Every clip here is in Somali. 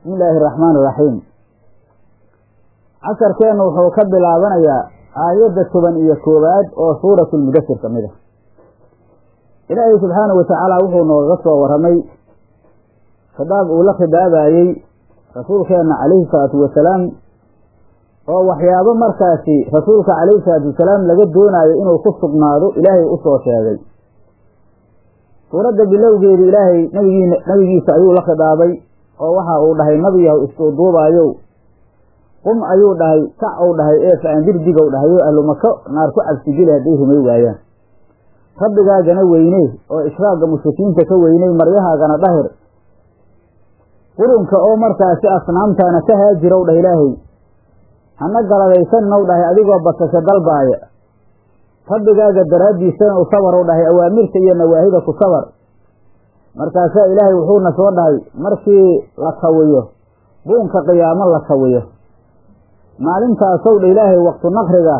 bismi illaahi araxmaan iraxiim casharkeennu wuxuu ka bilaabanayaa aayadda toban iyo koowaad oo suuratu lmudasir ka mid ah ilaahay subxaanahu watacaala wuxuu noogaga soo warramay khidaab uu la khidaabayey rasuulkeenna calayhi salaatu wasalaam oo waxyaabo markaasi rasuulka calayhi salaatu wasalaam laga doonaayo inuu ku sugnaado ilaahay u soo sheegay suuradda bilowgeedu ilaahay nabigii nabigiisa ayuu la khidaabay oo waxa uu dhahay nabiyahu isduuduubaayow qum ayuu dhahay kac ou dhahay ee faandirdigow dhahay oo ahlu mako naar ku cabsigeli hadday rumay waayaan rabbigaagana weyney oo ishraagga mushrikiinta ka weyney maryahaagana dhahir qurunka oo markaasi asnaamtaana ka haajirow dhah ilaahay hana galadaysannow dhahay adigoo basasho dalbaaya rabbigaaga daraaddiisana u sabarow dhahay awaamirta iyo nawaahida ku sabar markaasaa ilaahay wuxuuna soo dhahay markii la kawiyo buunka qiyaamo la kawiyo maalintaasow dha ilaahay waqtu naqriga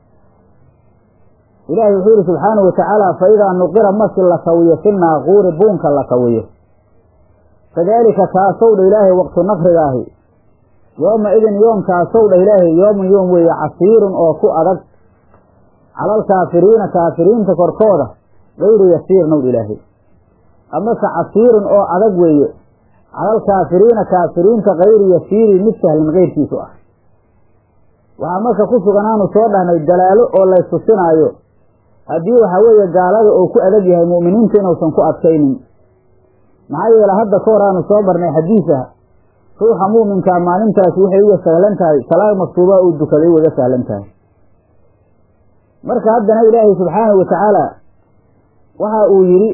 ilaahay wuxuu yihi subxaanahu watacaala fa idaa nuqira markii la kawiyo fi naaquuri buunka la kawiyo kadaalika kaasow dha ilaahay waqtu naqrigaahi yooma idin yoomkaasow dha ilaahay yoomun yoom weeye casiirun oo ku adag calalkaafiriina kaafiriinta korkooda gayru yasiirnow dha ilaahay amase casiirun oo adag weeye calalkaafiriina kaafiriinta kayru yasiiri mid sahlan keyrkiisu ah waxaa marka ku suganaanu soo dhahnay dalaalo oo laystusinaayo haddii waxaa weeye gaalada uu ku adag yahay mu'miniinta inuusan ku adkaynin maxaa yeele hadda ka hor aanu soo marnay xadiis ah ruuxa mu'minkaa maalintaasi waxay uga sahlan tahay salaad maktuubaa uu dukaday ugaga sahlan tahay marka haddana ilaahay subxaanahu watacaala waxa uu yidhi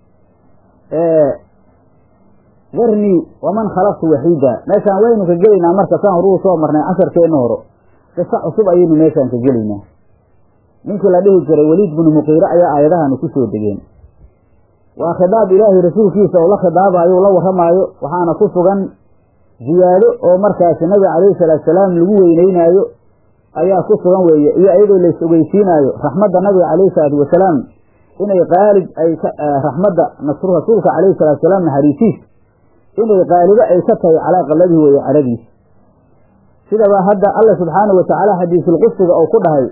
darnii waman khalaqtu waxiida meeshaan waynu ka gelaynaa marka saan horuu soo marnay casharkeenna horo qiso cusub ayaynu meeshaan ka gelaynaa ninkii la dhihi jiray weliid binu muqiire ayaa aayadahanu ku soo degeen waa khidaab ilaahay rasuulkiisa oo la khidaabayo la warramaayo waxaana ku sugan ziyaado oo markaasi nabiga calayhi salaatu salaam lagu weyneynaayo ayaa ku sugan weeye iyo iyadoo lays ogeysiinaayo raxmadda nabiga calayhi salaatu wasalaam inay qaalib ay raxmadda nasru rasuulka calayhi salatu salaam naxariisiis inay qaalibo ay ka tahay calaa qaladihi weeye caradiisa sidaba hadda alla subxaanahu watacaala xadiisulqudsiga oo ku dhahay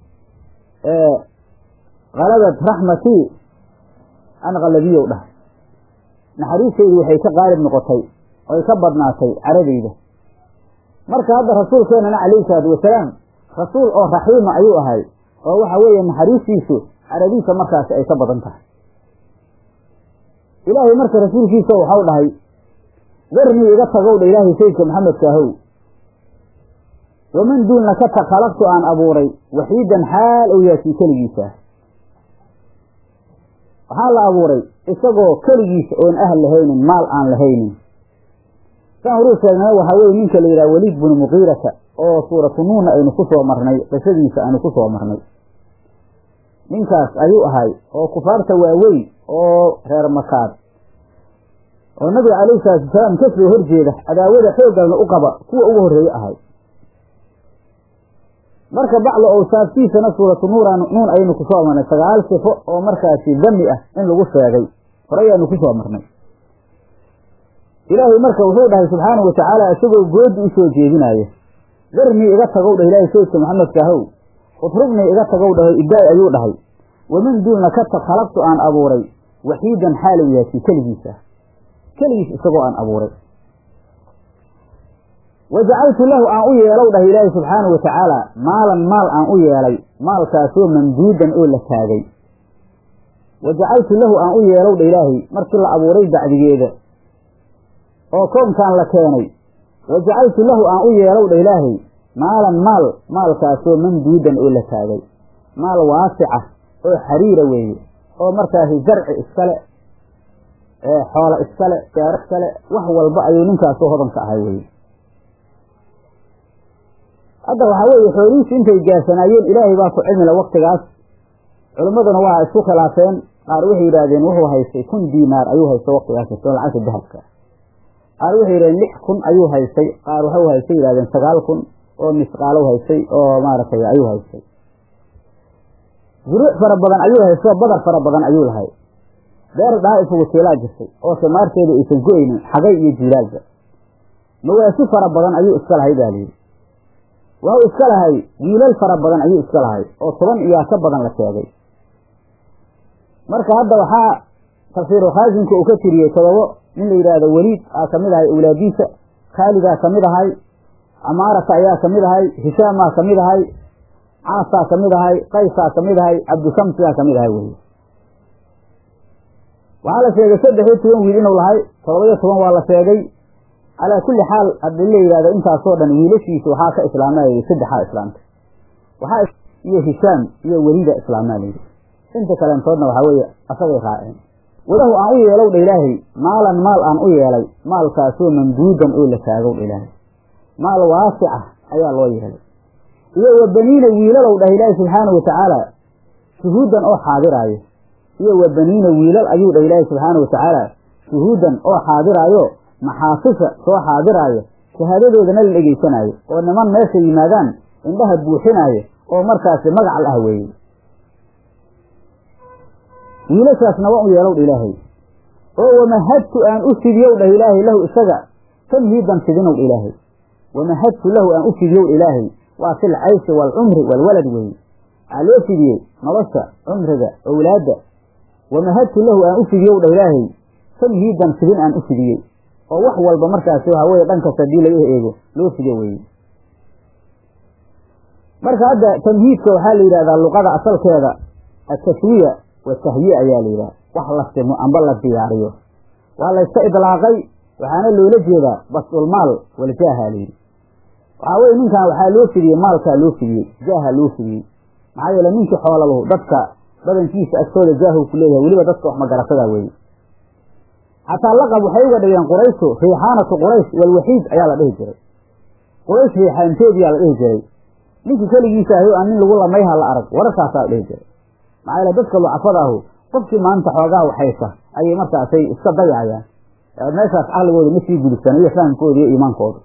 qalabat raxmatii an qaladiyow dhahay naxariistaydu waxay ka qaalib noqotay oy ka badnaatay caradayda marka hadda rasuulkeenana calayhi salaatu wasalaam rasuul oo raxiima ayuu ahay oo waxa weeye naxariistiisu caradiisa markaasi ay ka badan tahay ilaahay marka rasuulkiisa waxau dhahay darnii iga tagow dha ilaahay sayidka maxamedka ahow waman duulna ka tag khalaqtu aan abuuray waxiidan xaal ou yaasii keligiisa waxaa la abuuray isagoo keligiisa oon ahal lahaynin maal aan lahaynin saan horuu sheegnay waxaa weye ninka la yidhaha weliid binu muqiirata oo suuratu nuunna aynu ku soo marnay qisadiisa aynu ku soo marnay ninkaas ayuu ahay oo kufaarta waaweyn oo reer makaad oo nabiga calayhi salaatu wasalaam ka soo horjeeda cadaawada xooggalna u qaba kuwa ugu horreeye ahay marka baclo owsaaftiisana suuratu nuuran nuun ayaynu ku soo marnay sagaal sifo oo markaasi dami ah in lagu sheegay hore ayaanu ku soo marnay ilaahay marka wuxuu dhahay subxaanahu watacaala isagoo goodi u soo jeedinaayo darnii iga tagow dhah ilaahay sayidka maxamedka ahow utrubnii iga tagow dhaho idaay ayuu dhahay waman duulna ka tag khalaqtu aan abuuray waxiidan xaalow yaasi keligiisa keligiis isagoo aan abuuray wajacaltu lahu aan u yeelow dhah ilaahay subxaanahu watacaala maalan maal aan u yeelay maalkaasoo mamduudan oo la taagay wajacaltu lahu aan u yeelow dha ilaahay markii la abuuray bacdigeeda oo koonkaan la keenay wajacaltu lahu aan u yeelow dha ilaahay maalan maal maalkaasoo mamduudan oo la taagay maal waasica oo xariira weeye oo markaasi zarci iskale xoolo iskale gaaro iskale wax walba ayuu ninkaasoo hodanka ahay weye hadda waxaa weeye xoolihiisu intay gaasanaayeen ilaahay baa ku cilmila waktigaas culimmaduna waa isku khilaafeen qaar waxay yidhaahdeen wuxuu haystay kun diinaar ayuu haystay waktigaas oo lacagta dahabka qaar waxay yidhahdeen lix kun ayuu haystay qaar waxau haystay yidhahdeen sagaal kun oo misqaalow haystay oo maaragtay ayuu haystay zuruuc fara badan ayuu haystay oo badar fara badan ayuu lahay beer dhaa isugu tiilaa jirtay oo simaarteedu aysan go-aynin xagay iyo jiilaalba mawaasi fara badan ayuu iska lahay baa layidhi waxuu iska lahay wiilal fara badan ayuu iska lahay oo toban iyaa ka badan la sheegay marka hadda waxaa tafsiiru khaasinka uu ka tiriyey todobo nin la yidhaahdo weliid aa kamid ahay awlaadiisa khaalidaa kamid ahay camaarata ayaa kamid ahay hishaamaa kamid ahay caasaa kamid ahay qaysaa kamid ahay cabdishamsiyaa kamid ahay wey waxaa la sheegay saddex iyo toban wiil inuu lahay todoba iyo toban waa la sheegay calaa kulli xaal haddii la yidhahdo intaasoo dhan wiilashiisa waxaa ka islaamaya saddexaa islaamta waxaa iyo hishaam iyo welida islaamaa layidhi inta kaleentoodna waxaa weeye asagay raaceen walahu aan u yeelow dha ilaahay maalan maal aan u yeelay maalkaasoo mamduudan oo la taagow dha ilaahay maal waasica ayaa loo yeelay iyo wa baniina wiilalow dhah ilaahay subxaana wa tacaala shuhuudan oo xaadiraayo iyo wa baniina wiilal ayuu dhah ilaahay subxaana wa tacaala shuhuudan oo xaadiraayo maxaafisha soo xaadiraayo shahaadadoodana la dhegaysanaayo oo niman meesha yimaadaan indhaha buuxinaayo oo markaasi magacal ah weeye wiilashaasna waa u yeelow dha ilaahay oo wamahadtu aan u fidiyow dhah ilaahay lahu isaga tamhiidan fidinow dha ilaahay wamahadtu lahu aan u fidiyow dha ilaahay waa fil cayshi waalcumri waalwalad weeye waxaa loo fidiyey nolosha cumriga owlaadda wamahadtu lahu aan u fidiyow dha ilaahay tamhiidan fidin aan u fidiyey oo wax walba markaasi waxaa weye dhankas haddii laga eego loo fido weeye marka hadda tamhiidka waxaa la yidhahdaa luqada asalkeeda atashwiya watahyi ayaa la yidhaha wax la simo amba la diyaariyo waa layska idlaaqay waxaana loola jeedaa basdulmaal waljaaha layidhi waxaa weye ninkan waxaa loo fidiyey maalkaa loo fidiyey jaaha loo fidiyey maxaa yeele ninkii xoolalahu dadka badankiisa agtooda jaahu ku leeyahay weliba dadka wax magaratada weeye xataa laqab waxay uga dhigeen qurayshu riixaanatu quraysh walwaxiid ayaa la dhihi jiray quraysh riixaanteediyaa la dhihi jiray ninkii keligiisa ahy aan nin lagu lamayha la arag wararkaasaa la dhihi jiray maxaa yeele dadka lucafada ahu qofkii maanta xoogaa waxaysa ayay markaasay iska dayacayaan meeshaas caqligooda ma sii gudubsana iyo fahamkooda iyo iimaankooda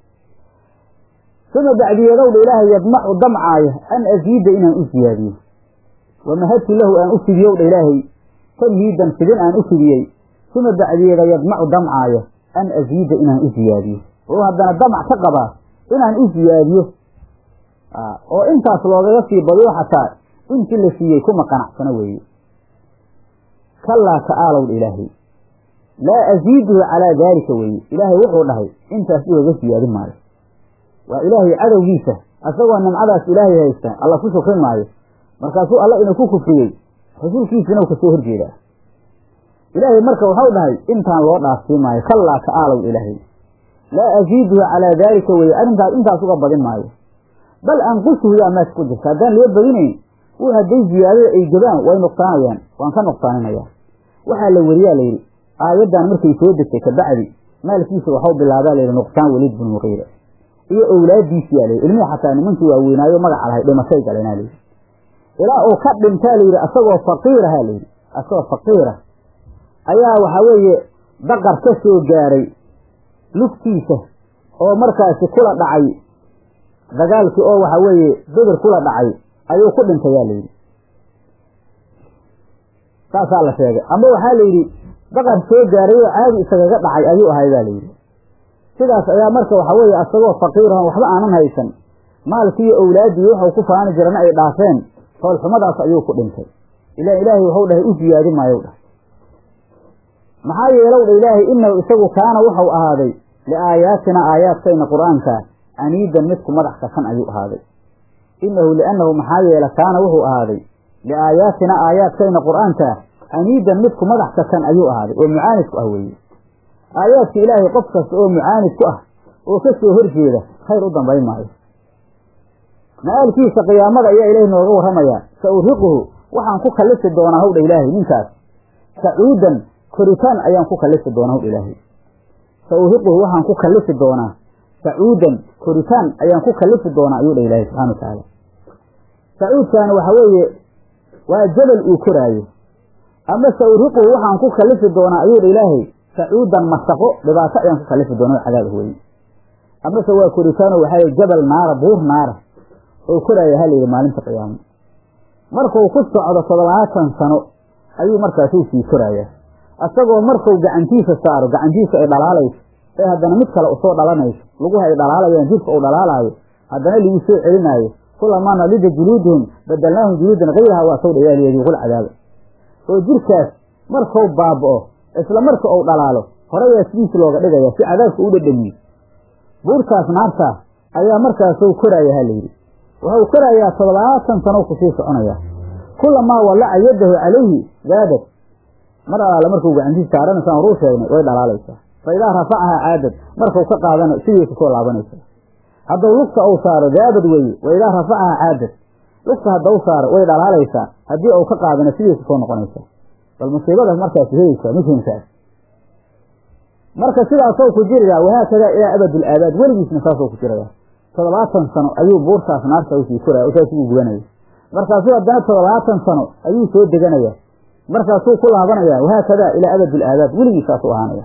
uma bacdiyeedowdha ilaahay yadmacu damcaaya an asiida inaan u siyaadiyo wamahadtu lahu aan u fidiyowdha ilaahay tamhiidan fidin aan u fidiyey uma bacdiyeeda yadmacu damcaaya an asiida inaan u siyaadiyo oo haddana damac ka qabaa inaan u siyaadiyo oo intaas loogaga sii badiyo xataa intii la siiyey kuma qanacsano weeye kallaa ta'aalowdha ilaahay laa asiiduhu calaa daalika weeye ilaahay wuxuu dhahay intaas igaga siyaadin maayo waa ilaahay cadowgiisa asagoo nimcadaas ilaahay haysta alla ku shukri maayo markaasuu alla inuu ku kufriyey rasuulkiisina u kasoo horjeedaa ilaahay marka waxau dhahay intaan loo dhaafsii maayo kallaa ta'aalow ilaahay laa asiiduhu calaa daalika weeye arrintaas intaas uga badin maayo bal anqusuhu yaa meesha ku jirta haddaan loo badinayn wuu hadday ziyaadada ay jabaan way nuqsaanayaan waan ka nuqsaaninaya waxaa la weriyaa layidhi aayaddan markay soo degtay kabacdi maalkiisa waxau bilaabaa layidhi nuqsaan weliid binu muqiira iyo owlaadiisiyaa layidhi ilmihii xataa nimankii waaweynaayo magaca lahay dhimashay galenaa layidhi ilaa uu ka dhintaa layidhi asagoo faqiiraha layidhi asagoo faqiira ayaa waxaa weeye daqar ka soo gaaray lugtiisa oo markaasi kula dhacay dagaalkii oo waxa weeye bedir kula dhacay ayuu ku dhintayaa layidhi saasaa la sheegay ama waxaa la yidhi daqar soo gaaray oo caadi isagaga dhacay ayuu ahay baa layidhi sidaas ayaa marka waxa weeye asagoo faqiirahon waxba aanan haysan maalkiiyo owlaaddii wuxuu ku faani jirana ay dhaafeen foolxumadaas ayuu ku dhintay ilaan ilaahay waxuu dhahay u siyaadi maayow dhahay maxaa yeelow dha ilaahay inahu isagu kaana wuxuu ahaaday liaayaatina aayaadkayna qur-aanka aniidan midku madax kasan ayuu ahaaday inahu liannahu maxaa yeele kaana wuxuu ahaaday liaayaatina aayaadkayna qur-aanka aniidan midku madax kasan ayuu ahaaday oo mucaanid ku ah weeye aayaadka ilaahay qof kasta oo mucaanid ku ah oo ka soo horjeeda khayr u dambayn maayo ma-aalkiisa qiyaamada ayaa ilaahay nooga warramayaa sa uriquhu waxaan ku kallisi doonaa howdha ilaahay ninkaas sacuudan koritaan ayaan ku kallisi doonaa howdha ilaahay sa uriquhu waxaan ku kallisi doonaa sacuudan koritaan ayaan ku kallisi doonaa ayuu dha ilaahay subxana wa tacaala sacuudkaani waxa weeye waa jabal uu koraayo ama sa uriquhu waxaan ku kallisi doonaa ayuu dha ilaahay sacuudan masaqo dhibaato ayaan ku kalifi doona cadaab weye amase waa koritaano waxaa jabal naara buur naara oo koraaya halayidhi maalinta qiyaamo markuu ku socdo toddobaatan sano ayuu markaasuu sii korayaa isagoo markuu gacantiisa saaro gacantiisa ay dhalaalayso ee haddana mid kale usoo dhalanayso laguha ay dhalaalayaan jirka uu dhalaalaayo haddana lagu soo celinaayo kulamaa nadida juluuduhum badalnaahum juluudan kayraha waa sawdha yaa liyadiiqul cadaaba oo jirkaas markuu baaba'o isla marka uu dhalaalo horeyaa sidiis looga dhigaya si cadaabka u dhadhamiyo buurtaas naartaa ayaa markaasuu koraya ha layidhi wuxuu korayaa toddobaatan sano kusii soconaya kulamaa wallaca yadahu calayhi zaadad mar alaale markuu gacantiis saarana saan horuu sheegnay way dhalaalaysaa fa idaa rafacahaa caadad markuu ka qaadana sidii kusoo laabanaysaa hadduu lugta uu saaro zaadad weeye wa idaa rafacahaa caadad lugta haddau saaro way dhalaalaysaa haddii uu ka qaadana sidii kusoo noqonaysaa bal musiibadaas markaas helaysaa midhinkaas marka sidaasou ku jiraya wahaakadaa ilaa abadul aabaad weligiisna saasou ku jiraya toddobaatan sano ayuu buurtaas naarta usii koraya saasuu gubanaya markaasuu haddana toddobaatan sano ayuu soo deganaya markaasuu ku laabanaya wahaakadaa ilaa abadul aabaad weligii saasuu ahaanaya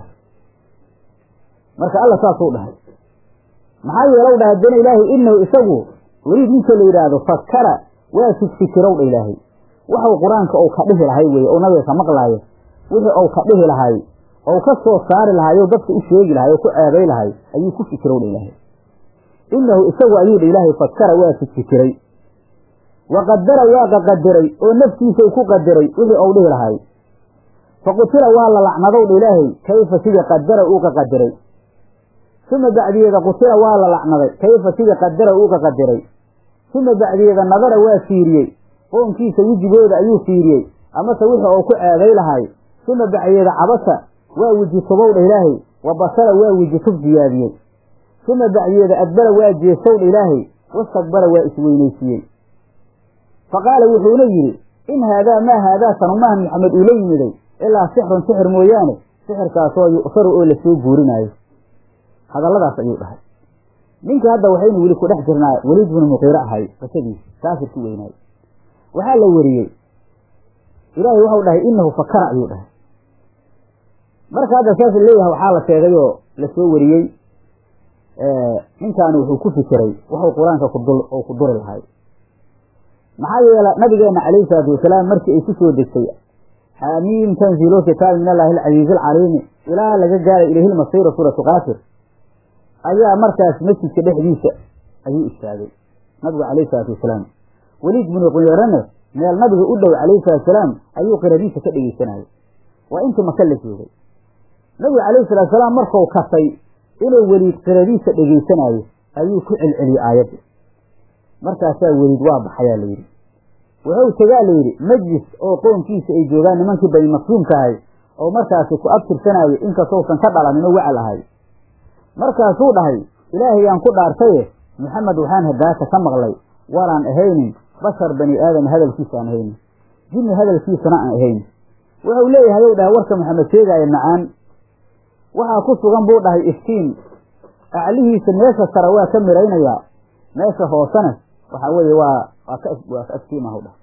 marka alla saasuu dhahay maxaa yeelow dhaha haddana ilaahay inahu isagu weliid ninka la yidhaahdo fakara waa fikfikirow dha ilaahay waxuu qur-aanka ou ka dhihi lahay weye ou nabiga ka maqlaayo wixii ou ka dhihi lahay ou ka soo saari lahay oo dadka u sheegi lahay oo ku ceebay lahay ayuu ku fikirow dha ilaahay inahu isagu ayuu dha ilaahay fakara waa fikfikiray wa qadara waa qaqadiray oo naftiisa ku qadiray wixii ou dhihi lahay faqutila waa la lacnadow dha ilaahay kayfa sidii qadara uu qaqadiray uma bacdiyeeda qutila waa la lacnaday kayfa sidii qadara uu qaqadiray uma bacdiyeeda nadara waa fiiriyey qoonkiisa wejigooda ayuu fiiriyey amase wixii ou ku ceebay lahay uma bacdiyeeda cabasa waa weji tubow dha ilaahay wa basara waa weji tub ziyaadiyey uma bacdiyeeda adbara waa jeesow dha ilaahay wastakbara waa isweynaysiiyey faqaala wuxuuna yidhi in haadaa maa haadaa sanumaha maxamed uu la yimiday ilaa sixrun sixir mooyaane sixirkaasoo yu'saru oo lasoo guurinaayo hadalladaas ayuu dhahay ninkii hadda waxaynu weli ku dhex jirnaa weliid binu muqiiro ahay qisadiisa kaafirki weynaay waxaa la weriyey ilaahay waxau dhahay inahu fakara ayuu dhahay marka hadda saas leeyahay waxaa la sheegay oo lasoo wariyey ninkaani wuxuu ku fikiray wuxuu qur-aanka kudul oo ku duri lahay maxaa yeele nabigeena calayhi salaatu wasalaam markii ay ku soo degtay xaamiim tanziilo kitaab min allahi alcasiizi alcaliimi ilaa laga gaaray ilayhi lmasiira suuratu kaafir ayaa markaas masjidka dhexdiisa ayuu istaagay nabigu calayhi salaatu wasalaam weliid binu quyeerane meel nabiga u dhow calayhi salatu wasalaam ayuu qiradiisa ka dhegeysanayay waa intii maka la joogay nabigu calayhi salatu wasalaam markuu kasay inuu weliid qiradiisa dhegeysanaayo ayuu ku celceliyey aayadda markaasaa weliid waa baxayaa la yidhi wuxuu tegaa la yidhi majlis oo qoonkiisa ay joogaan nimankii bani maqsuumka ahay oo markaasi ku abtirsanaayo inkastousan ka dhalanin oo wacal ahay markaasuu dhahay ilaahayaan ku dhaartaye maxamed waxaan hadaaka ka maqlay walaan ahaynin bashar bani aadam hadalkiisa aan ahaynin jinni hadalkiisana aan ahaynin wuxuu leeyahay ou dhahay warka maxamed sheegaaya macaan waxaa ku sugan buu dhahay iftiin aclihiisa meesha sare waa ka miraynayaa meesha hoosena waxaa weeye waa waa ka waa ka aftiimahu dhahay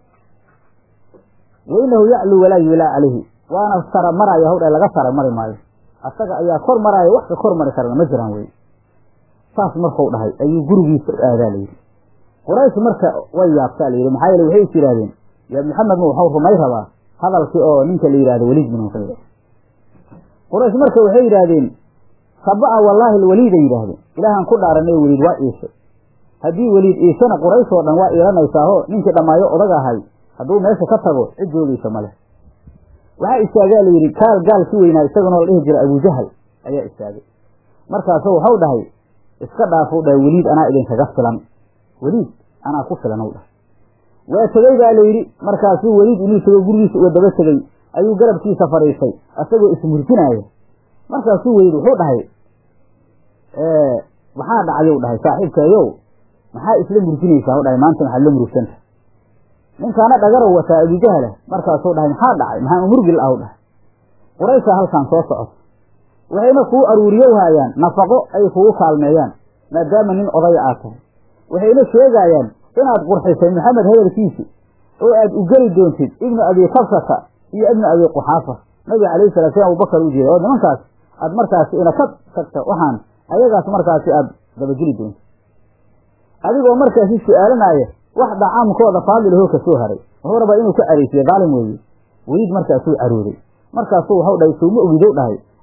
wainahu yacluu walaa yuulaa calayhi waana sara maraya haw dhahay laga sara mari maayo asaga ayaa kor maraayo wax ka kor mari karana ma jiraan wey saas markuu dhahay ayuu gurigiisa u aadaa layidhi quraysh marka way yaabtaa layidhi maxaa yeele waxay is yidhahdeen ya maxamedma waxau rumay rabaa hadalkii oo ninka la yidhahdo weliid bin muqiira quraysh marka waxay yidhaahdeen saba'a wallaahi alweliiday yidhaahdeen ilaahaan ku dhaaranay weliid waa iishay haddii weliid iishana quraysh oo dhan waa iilanaysaahoo ninkii dhammaayo odag ahay hadduu meesha ka tago cid joogaysa ma leh waxaa istaagaa la yidhi kaal gaal ki weynaa isaganoo la dhihi jira abujahal ayaa istaagay markaasu waxau dhahay iska dhaafuu dhahay weliid anaa idinkaga filan weliid anaa ku filan u dhahay waa tegey baa la yidhi markaasuu weliid inuu tego gurigiisa uga daba tegey ayuu garabkiisa fadhiistay asagoo ismurjinaaya markaasuu weliid wuxuu dhahay maxaa dhacyow dhahay saaxiibkeeyow maxaa isla murjinaysaa u dhahay maanta maxaad la murugsanta ninkaana dhagarow wataa abujahala markaasuu dhahay maxaa dhacay maxaa murgil ah u dhahay qurayshaa halkan soo socoto waxayna kuu aruuriyow haayaan nafaqo ay kugu kaalmeeyaan maadaama nin odaya aad tahay waxayna sheegaayaan inaad qurxisay maxamed hadalkiisi oo aad u geli doontid ibnu abi kabsata iyo ibnu abi quxaafa nabiga calayhi salatu slam abubakar u jeeda oo nimankaas aad markaasi ina ka tagta waxaan ayagaas markaasi aad dabageli doontid adigoo markaasi su-aalanaya wax dhacaamkooda faadilahoo ka soo haray wuxuu rabaa inuu ka careysiyo daalim weeye weliid markaasuu carooday markaasuu waxau dhahay sowma ogidow dhahay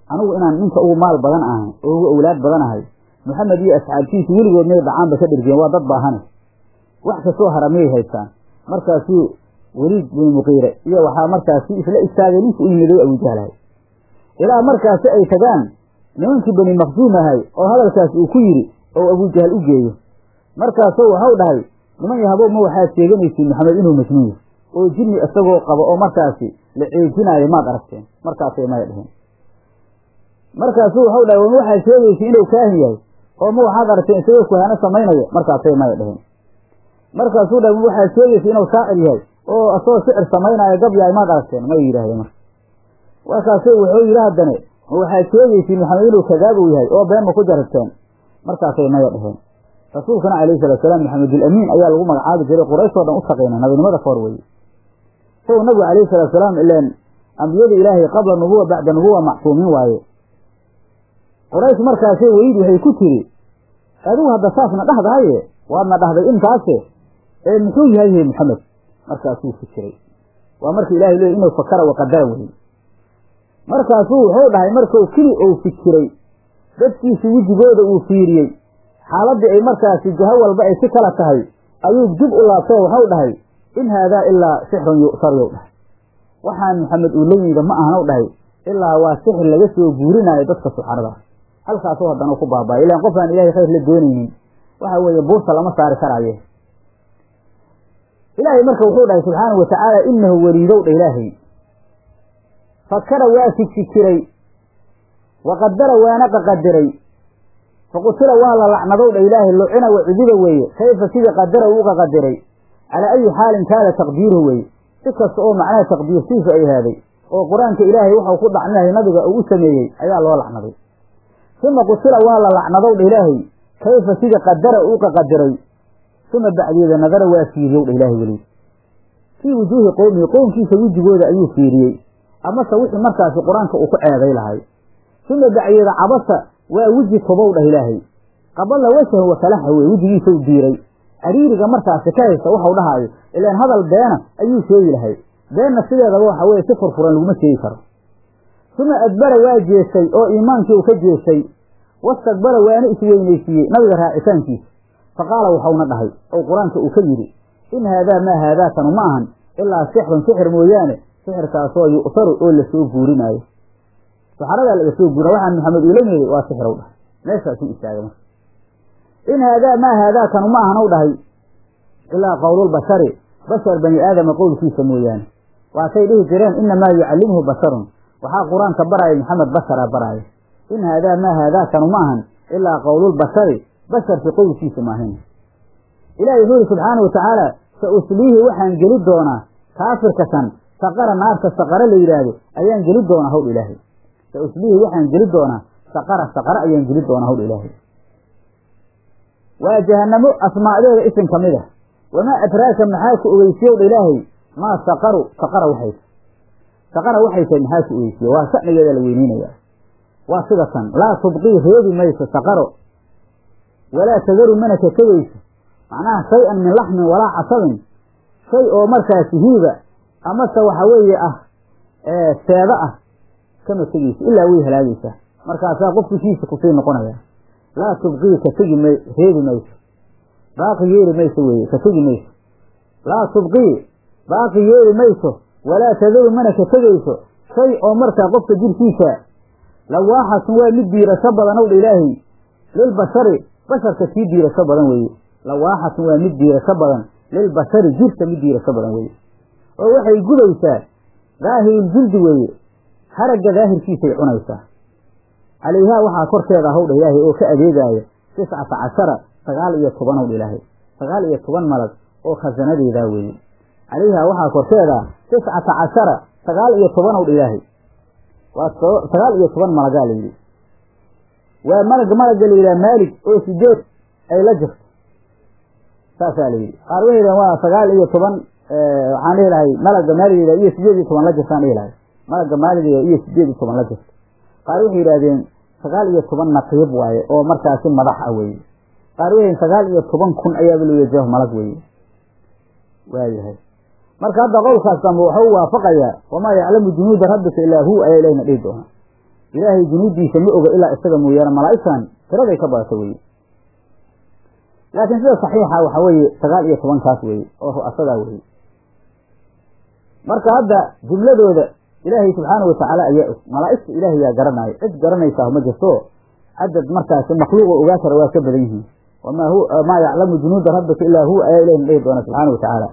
anigu inaan ninka ugu maal badan ahay oo ugu owlaad badan ahay maxamed iyo asxaabtiisu weligood may dhacaanba ka dhergeen waa dad baahane wax kastoo hara miyay haystaan markaasuu weliid binu muqiire iyo waxaa markaasi isla istaagay ninkii u yimiday abujahlahay ilaa markaasi ay tagaan nimankii bani maqsuum ahay oo hadalkaas uu ku yidhi oo abujahal u geeyo markaasuu waxau dhahay niman yahabow ma waxaad sheeganaysiin maxamed inuu majnuun yahay oo jinni isagoo qabo oo markaasi la ceejinaayo maad aragteen markaasay maya dheheen markaasuu waxau dhahay wama waxaad sheegaysiin inuu kaahin yahay oo ma waxaad aragteen isagoo kuhaano samaynaya markaasay maya dheheen markaasuu dhahay ma waxaad sheegaysiin inuu shaacir yahay oo asagoo shicir samaynaayo gab yahay maad aragteen may yidhahdeen marka markaasu wuxuu yidhi haddane ma waxaad sheegaysiin maxamed inuu kadaabow yahay oo been ma ku jaragteen markaasay maya dheheen rasuulkana calayhi salaatusalaam maxamedulamiin ayaa lagu magacaabi jiray qurayshoo dhan u shaqayna nabinimada ka hor weye isagu nabigu calayhi salaatusalaam ileen ambiyada ilaahay qabla nubuwa bacda nubuwa macsuumiin waaye quraysh markaasay weyid waxay ku tiri adigu hadda saasna dhahdahaye waadna dhahday intaase ee muxuu yahay he maxamed markaasuu fikiray waa marka ilahay leey inuu fakara waqadara weye markaasuu wuxuu dhahay markuu keli ou fikiray dadkiisi wejigooda uu fiiriyey xaaladdii ay markaasi jaho walba ay si kala tahay ayuu dib u laabtoo waxau dhahay in haadaa ilaa sixrun yu'sar yow dhahay waxaan maxamed uu la yimida ma ahanow dhahay ilaa waa sixir laga soo guurinaayo dadka suxaradaas halkaasuu haddana ku baaba'ay ilaan qof aan ilahay khayr la doonaynin waxa weeye buurta lama saari karaaye ilaahay marka wuxuu dhahay subxaanau watacaala inahu weliidow dha ilaahay fakara waa fikfikiray waqadara waana qaqadiray faqutila waa la lacnadow dha ilaahay lucina wacudiba weeye kayfa sidii qadara uu qaqadiray calaa ayi xaalin kaana taqdiiruhu weeye si kasta oo macnaha taqdiirtiisu ay haaday oo qur-aanka ilaahay waxau ku dhacminahay nabiga uu u sameeyey ayaa loo lacnaday uma qutila waa la lacnadow dha ilaahay kayfa sidii qadara uu qaqadiray uma bacdeeda nadara waa fiiriyow dha ilaahay weli fii wujuuhi qowmihi qowmkiisa wejigooda ayuu fiiriyey amase wixii markaasi qur-aanka uu ku ceeday lahay uma bacdeeda cabasa waa weji tobow dhah ilaahay qabala wajahu wakalaxa wey wejigiisa u diiray ariiriga markaasi ka haysta waxau dhahaayo ilaan hadal beena ayuu sheegi lahay beenna sideedaba waxa weye si furfuran laguma sheegi karo uma adbara waa jeestay oo iimaankii uu ka jeestay wastakbara waana isweynaysiiyey nabiga raacitaankiisa faqaala waxauna dhahay oo qur-aanka uu ka yidhi in haadaa maa haadaakanu ma ahan ilaa sixrun sixir mooyaane sixirkaasoo yu'saru oo lasoo guurinaayo saxaradaa laga soo guura waxaan maxamed uula meeday waa sixrow dhahay meeshaasuu istaagay marka in haadaa maa haadaakanu ma ahanow dhahay ilaa qowlulbashari bashar bani aadama qowlkiisa mooyaane waatay dhihi jireen inamaa yucallimhu basharun waxaa qur-aanka baraaya maxamed basharaa baraaya in haadaa maa haadaakanu ma ahan ilaa qowlulbashari basharki qowlkiisa maahin ilahi wuxuu yihi subxaana wa tacaala sa usliihi waxaan geli doonaa kaafirka kan saqara naarta saqara la yidhaahdo ayaan geli doonaa hawdh ilaahay sa usliihi waxaan geli doonaa saqara saqara ayaan geli doonaa hawdh ilaahay waa jahanamo asmaacdeeda isim ka mid a wamaa adraaka maxaa ku ogeysiyow dha ilaahay maa saqaru saqara waxay saqara waxay tahay maxaa ku ogeysiye waa shanigeeda la weyneynaya waa sida tan laa tubqii reebi mayso saqaro walaa tadaru mana ka tegayso macnaha shay-an min laxmin walaa casabin shay oo markaasi hiiba amase waxa weeye ah seeda ah kama tegeyso ilaa way halaagaysaa markaasaa qofkishiisa kusii noqonaya laa tubqii ka tegi may reebi mayso baaqi yeeli mayso weeye ka tegi mayso laa tubqii baaqi yeeli mayso walaa tadaru mana ka tegayso shay oo markaa qofka jirkiisa lawaaxatun waa mid diirasho badan ow dha ilaahay lilbashari basharka sii diirasho badan weeye lawaaxatun waa mid diirasho badan lilbashari jirka mid diirasho badan weeye oo waxay gudaysaa daahiruljildi weeye haragga daahirkiisay cunaysaa calayhaa waxaa korkeeda howdha ilaahay oo ka adeegaaya tiscata cashara sagaal iyo toban howdha ilaahay sagaal iyo toban malag oo khasanadeedaa weeye calayhaa waxaa korkeeda tiscata cashara sagaal iyo toban howdha ilaahay waa sagaal iyo toban malagaa la yidhi waa malag malagga la yidhaha maalig oo sideed ay la jirto saasaa la yidhi qaar waxay yidhahen waa sagaal iyo toban waxaan dhihi lahay malagga maaligeyda iyo sideed iyo toban la jirtaan dhihi lahay malagga maaligeyda iyo sideed iyo toban la jirto qaar waxay yidhahdeen sagaal iyo toban naqiib waaye oo markaasi madax ah weeye qaar waxay sagaal iyo toban kun ayaaba loo yajaho malag weeye waayahay marka hadda qowlkaas dambe waxau waafaqayaa wamaa yaclamu junuuda rabbika ilaa hu ayaa ilahna dhihi doonaa ilaahay junuuddiisa ma oga ilaa isaga mooyaane malaa'igtan tiraday ka badata weye laakiin sida saxiixa waxa weeye sagaal iyo tobankaas weeye oo ru'asadaa weeye marka hadda jumladooda ilaahay subxaanau watacaala ayaa og malaa'igta ilaahay yaa garanaayo cid garanaysaa ma jirto cadad markaasi makhluuq oo ogaa kara waa ka badan yihiin wamaa hu maa yaclamu junuuda rabbika ilaa huwa ayaa ilahina dhihi doona subxaana wa tacaala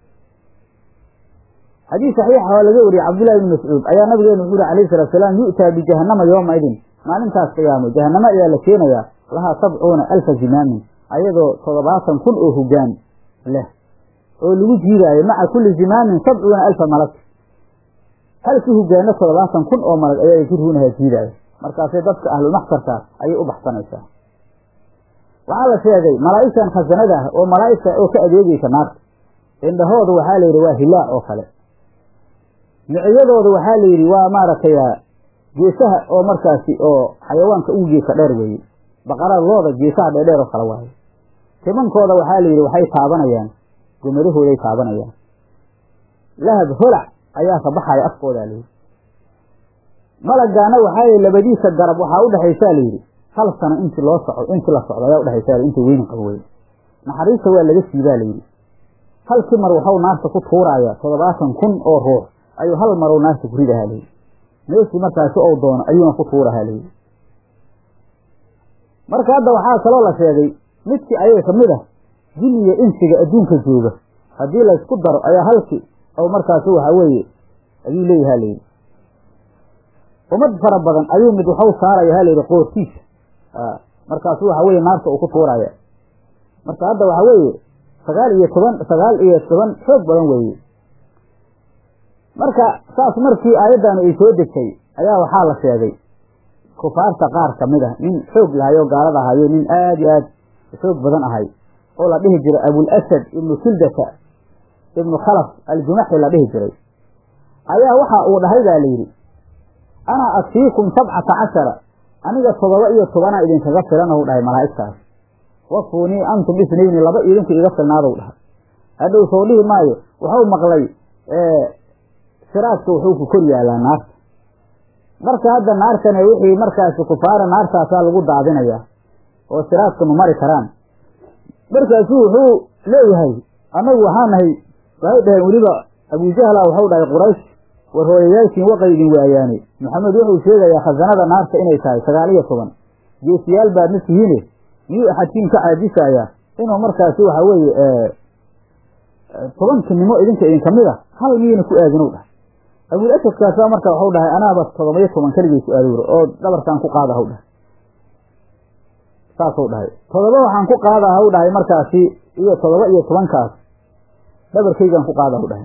xadiis saxiixa oo laga wariyey cabdullahi ibni mascuud ayaa nabigeenu wuxuu yihi alayhi salatu salaam yu'taa bijahannama yooma idin maalintaas qiyaamo jahannamo ayaa la keenayaa lahaa sabcuuna alfa zimaamin ayadoo toddobaatan kun oo hogaan leh oo lagu jiidaayo maca kulli zimaamin sabcuuna alfa malag halkii hogaano toddobaatan kun oo malag ayaa jirhuunaha jiidaayo markaasay dadka ahlulmaxsarka ayay u baxsanaysaa waxaa la sheegay malaa'igtan khasanada ah oo malaa'igta oo ka adeegeysa naarta indhahooda waxaa la yidhi waa hilaa oo kale miciyadooda waxaa la yidhi waa maaragtay geesaha oo markaasi oo xayawaanka ugu geesa dheer weeye baqarada looda geesaha dheerdheer oo kale waaye timankooda waxaa la yidhi waxay taabanayaan gomadahooday taabanayaan lahab holac ayaa ka baxaya afkoodaa layidhi malagaana waxaa layidhi labadiisa garab waxaa udhexaysaa layidhi hal sano intii loo soco intii la socdo ayaa udhexaysa intii weyni qabo wey naxariista waa laga siibaa layidhi halkii mar waxau naarta ku tuuraaya toddobaatan kun oo ruux ayuu hal marow naarta ku ridahaa layidhi meeshii markaasi ou doono ayuuna ku tuurahaa layidhi marka hadda waxaa kaloo la sheegay midkii ayaga ka mid ah jinniga insiga adduunka jooga haddii laysku daro ayaa halkii ou markaasi waxa weeye ayuu leeyaha layidhi ummad fara badan ayuu mid waxau saaraya ha layidhi qoortiisa markaasu waxa weye naarta uu ku tuuraya marka hadda waxa weeye sagaal iyo toban sagaal iyo toban xoog badan weeye marka saas markii aayaddaanu ay soo degtay ayaa waxaa la sheegay kufaarta qaar ka mid ah nin xoog lahay oo gaalada ahayo nin aada iyo aad xoog badan ahay oo la dhihi jiray abulasad ibnu kildata ibnu khalaf aljumaxi la dhihi jiray ayaa waxa uu dhahay baa layidhi anaa akfiikum sabcata cashara aniga todoba iyo tobanaa idinkaga filan ou dhahay malaa'igtaas wafuunii antum isnayni laba idinku iga filnaadou dhahay hadhow soo dhihi maayo waxau maqlay siraadka wuxuu ku kor yaalaa naarta marka hadda naartane wixii markaasi kufaara naartaasaa lagu daadinayaa oo siraadka ma mari karaan markaasu wuxuu leeyahay annagu waxaa nahay waxay dhaheen weliba abujahla waxau dhahay quraysh war hooyayaashiin waqay idin waayaane maxamed wuxuu sheegayaa khasanada naarta inay tahay sagaal iyo toban geesiyaal baadna tihiine miyuu axadkiin ka caajisaya inuu markaasi waxa weeye tobankinimo idinka idinka mid a hal miyayna ku aadinow dhahay abul asadkaasa marka waxau dhahay anaaba todoba iyo toban keligay ku aadowra oo dhabarkaan ku qaada haw dhahay saasou dhahay todoba waxaan ku qaada haw dhahay markaasi iyo todoba iyo tobankaas dhabarkaygaan ku qaada haw dhahay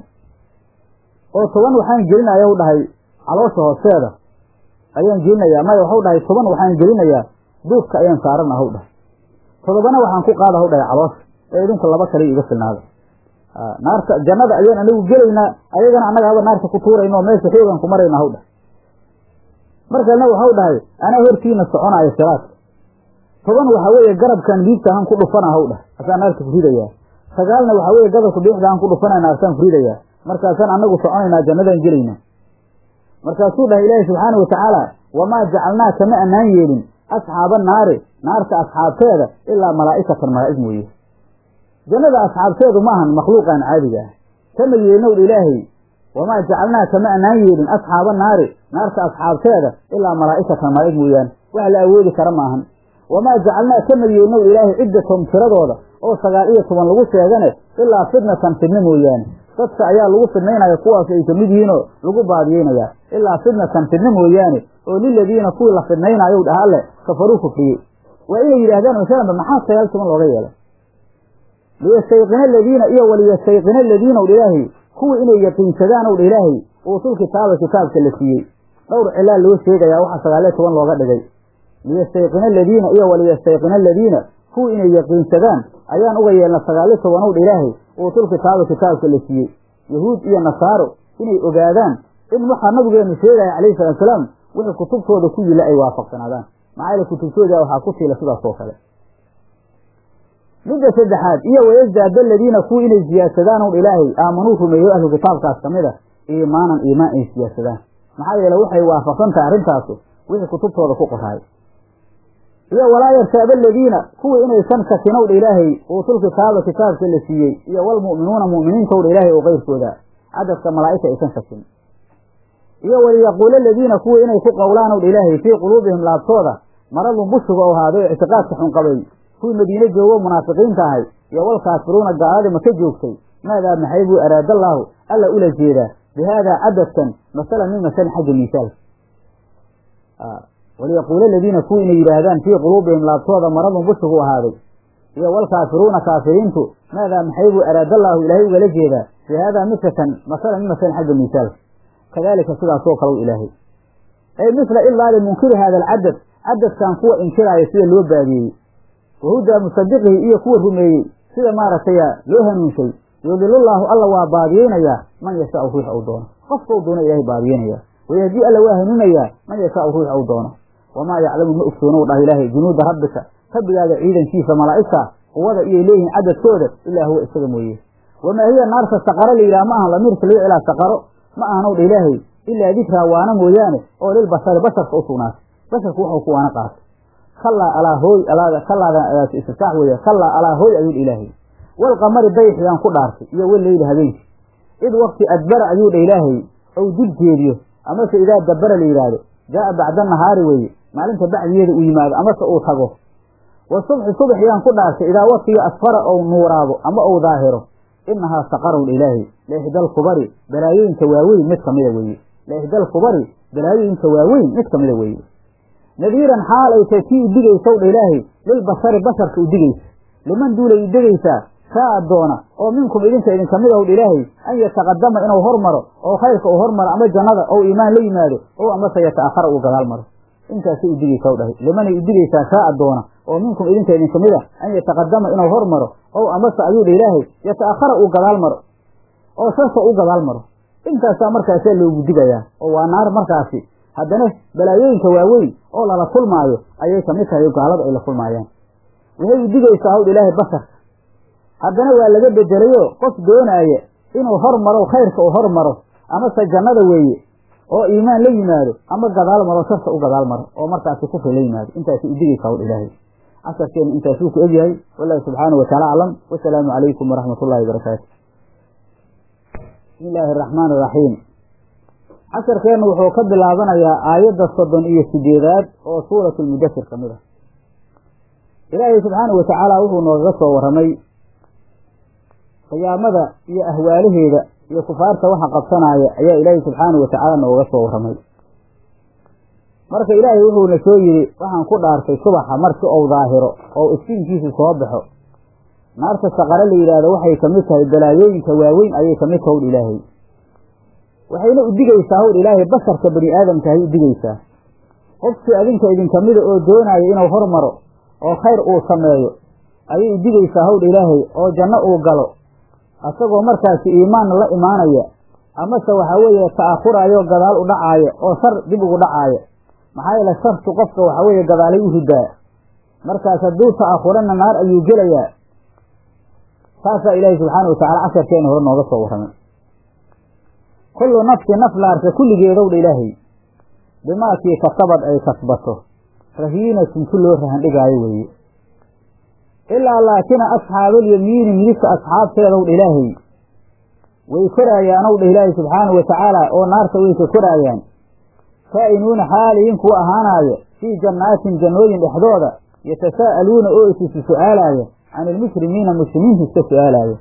oo toban waxaan gelinaya u dhahay caloosha hoosteeda ayaan gelinayaa maya waxau dhahay toban waxaan gelinayaa duufka ayaan saarana haw dhahay todobana waxaan ku qaada haw dhahay caloosha ee idinku laba kale iga filnaada naarta jannada ayaan anagu gelaynaa ayagana annaga haba naarta ku tuurayna oo meesha xoogan ku marayna haw dhahay markalna waxau dhahay anaa hortiina soconaayo siraadka toban waxa weeye garabkan liibtahan ku dhufana haw dhahay asaan naarta ku ridayaa sagaalna waxa weeye gadabka biixdahan ku dhufana naartaan ku ridayaa markaasaan annagu soconaynaa jannadaan gelaynaa markaasuu dhahay ilaahi subxaana wa tacaala wamaa jacalnaa kama annaan yeelin asxaaba naari naarta asxaabteeda ilaa malaa'ikatan malaa'ig mooye jannada asxaabteedu maahan makhluuqaan caadiga ah kama yeelnowdha ilaahay wamaa jacalnaa kama annaan yeelin asxaaba naari naarta asxaabteeda ilaa malaa'ikatan malaa'ig mooyaane wax la awoodi kara maahan wamaa jacalnaa kama yeelnowdha ilaahay ciddatom tiradooda oo sagaal iyo toban lagu sheegane ilaa fitnatan fidno mooyaane dadka ayaa lagu fidnaynaya kuwaas ay kamid yihiinoo lagu baadiyeynayaa ilaa fitnatan fidno mooyaane oo liladiina kuwii la fidnaynayow dhaha alle kafaruu kufriyey waa inay yidhaahdaan masalanba maxaa sagaal toban looga yeelay liyastayqina aladiina iyo waliyastayqina aladiina w ilaahay kuwii inay yaqiinsadaan ow dha ilaahay uutul kitaaba kitaabka la siiyey dhowr cilaa loo sheegayaa waxa sagaaliyo toban looga dhigay liyastayqina aladiina iyo waliyastayqina aladiina kuwii inay yaqiinsadaan ayaan uga yeelna sagaaliyo toban ow dha ilaahay uutul kitaaba kitaabka la siiyey yahuud iyo nasaaro inay ogaadaan in waxaa nabigeenu sheegaya calayhi salatu salaam wixii kutubtooda ku yila ay waafaqsanaadaan maxaa yaele kutubtooda waxaa ku siila sidaas oo kale midda saddexaad iyo wayasdaada aladiina kuwii inay siyaadsadaan ow ilaahay aamanuu rumeeyo ahlu kitaabkaas ka mid a iimaanan iimaan ay siyaadsadaan maxaa yeele waxay waafaqsan tahay arrintaasu wixii kutubtooda ku qoraay iyo walaa yartaaba aladiina kuwii inaysan shakinowdha ilaahay uutul kitaaba kitaabka la siiyey iyo walmu'minuuna mu'miniintowdha ilaahay oo keyrkooda cadadka malaa'igta aysan shakin iyo waliyaquula aladiina kuwii inay ku qowlaanowdha ilaahay fii quluubihim laabtooda maradun bushuga oo ahaaday oo ictiqaadka xun qabay kuwii madiine joogo munaafiqiinta ahay iyo walkaafiruuna gaaladii maka joogtay maadaa maxay buu araadallaahu alla ula jeedaa bi haadaa cadadkan masalan min masalin xagga miisaalka waliyaquula aladiina kuwii inay yidhaahdaan fii quluubihim laabtooda maradun bushugu ahaaday iyo walkaafiruuna kaafiriintu maadaa maxay buu araadallaahu ilaahay ugala jeedaa bi haadaa mislatan masalan min masalin xagga miisaalka kadalika sidaasoo kalow ilaahay ay misla ilaa limunkiri hada alcadad cadadkan kuwa inkiraaya sida loo baadiyeyey wahudaa musadiqihi iyo kuwa rumeeyey sida maaragtay loo hanuunshay yudilullaahu alla waa baadiyeynayaa man yashaau ruux ou doono qofka u doono ilahay baadiyeynaya wayahdii alla waa hanuunayaa man yashaau ruux ou doono wamaa yaclamu ma ogsoonow dhah ilaahay junuuda rabbika rabbigaaga ciidankiisa malaa'igta quwada iyay leeyihiin cadadkooda ilaa huwa isaga mooye wamaa hiya naarta saqaro la yidhaha ma ahan lamiirka lagu celaa saqaro ma ahanow dha ilaahay ilaa dikraa waana mooyaane oo lilbashari basharka u sugnaatay basharku waxuu ku waana qaatay kallaa alaa hooy kallaadan istiftaax weeye kallaa alaa hooy ayuu dha ilaahay walqamari dayxiyaan ku dhaartay iyo waleyli habeenkii id waqti adbara ayuu dha ilaahay ou dib jeediyo amase idaa dabbara la yidhaahdo jaa'a bacda nahaari weeye maalinta bacdigeeda uu yimaado amase uu tago wa subxi subaxiyaan ku dhaartay idaa waqtiga asfara ou nuuraado ama ou daahiro inahaa saqarow dha ilaahay laixdal kubari balaayooyinka waaweyn mid kamida weeye laixdal kubari balaayooyinka waaweyn mid kamida weeye nadiiran xaal ay tahay kii udigaysaw dha ilaahay lilbashari basharka udigaysa liman duulay udigaysaa kaa doona oo minkum idinka idin kamid ow dha ilaahay an yataqadama inuu hormaro oo khayrka uu hormaro ama jannada ou iimaan la yimaado oo amase yata'akhara uu gadaal maro intaasay udigaysa w dhahay limanay udigaysaa kaa doona oo minkum idinka idin kamid a an yataqadama inuu hormaro ow amase ayuu dha ilaahay yata'akhara uu gadaal maro oo sharka u gadaal maro intaasaa markaasaa loogu digayaa oo waa naar markaasi haddana balaayooyinka waaweyn oo lala kulmaayo ayay kamid tahay gaalada ay la kulmaayaan waxay udigaysaa hawdha ilaahay basharka haddana waa laga bedelayo qof doonaaya inuu hormaro khayrka uu hormaro amase jannada weeye oo iimaan la yimaado ama gadaal maro sharka u gadaal maro oo markaasi kufri la yimaado intaasay udigaysaa hawdha ilaahay casarkeenu intaasuu ku egyahay wallahu subxaanahu wataala aclam wasalaamu calaykum waraxmat ullahi wabarakaatu bismi illaahi araxmaan iraxiim casharkeennu wuxuu ka bilaabanayaa aayadda soddon iyo sideedaad oo suuratu lmudasir ka mid ah ilaahay subxaanahu watacaala wuxuu noogaga soo warramay qiyaamada iyo ahwaalaheeda iyo kufaarta waxa qabsanaya ayaa ilaahay subxaanahu watacaala noogaga soo warramay marka ilaahay wuxuuna soo yidhi waxaan ku dhaartay subaxa markii ou daahiro oo iftiinkiisu soo baxo naarta saqare la yidhaahdo waxay kamid tahay balaayooyinka waaweyn ayay kamid taha howdh ilaahay waxayna udigaysaa howdh ilaahay basharka bani aadamka hay udigaysaa qofkii adinka idinkamida oo doonaya inuu hormaro oo khayr uu sameeyo ayay udigaysaa howdh ilaahay oo janno uu galo asagoo markaasi iimaanna la imaanaya amase waxaa weeye ta'akhuraayo gadaal u dhacaaya oo shar dib ugu dhacaaya maxaa yeele shartu qofka waxaa weeye gadaalay u ridaa markaas hadduu ta'akhurana naar ayuu gelayaa saasaa ilaahay subxaana watacala casharkeena hore nooga soo warramay kullu nafsi naf la arka kulligeedowdha ilaahay bimaakii kasabad ay kasbato rahiinatun ku loo rahandhigaayo weeye ilaa laakina asxaabalyamiini midigta asxaabteedowdha ilaahay way koraayaanowdha ilaahay subxaanahu watacaala oo naarta way ka koraayaan kaa'inuuna xaaliyin kuwa ahaanaaya fii jannaatin jannooyin dhexdooda yatasaa'aluuna oo isisu su'aalaaya can ilmushrimiina muslimiinta iska su-aalaaya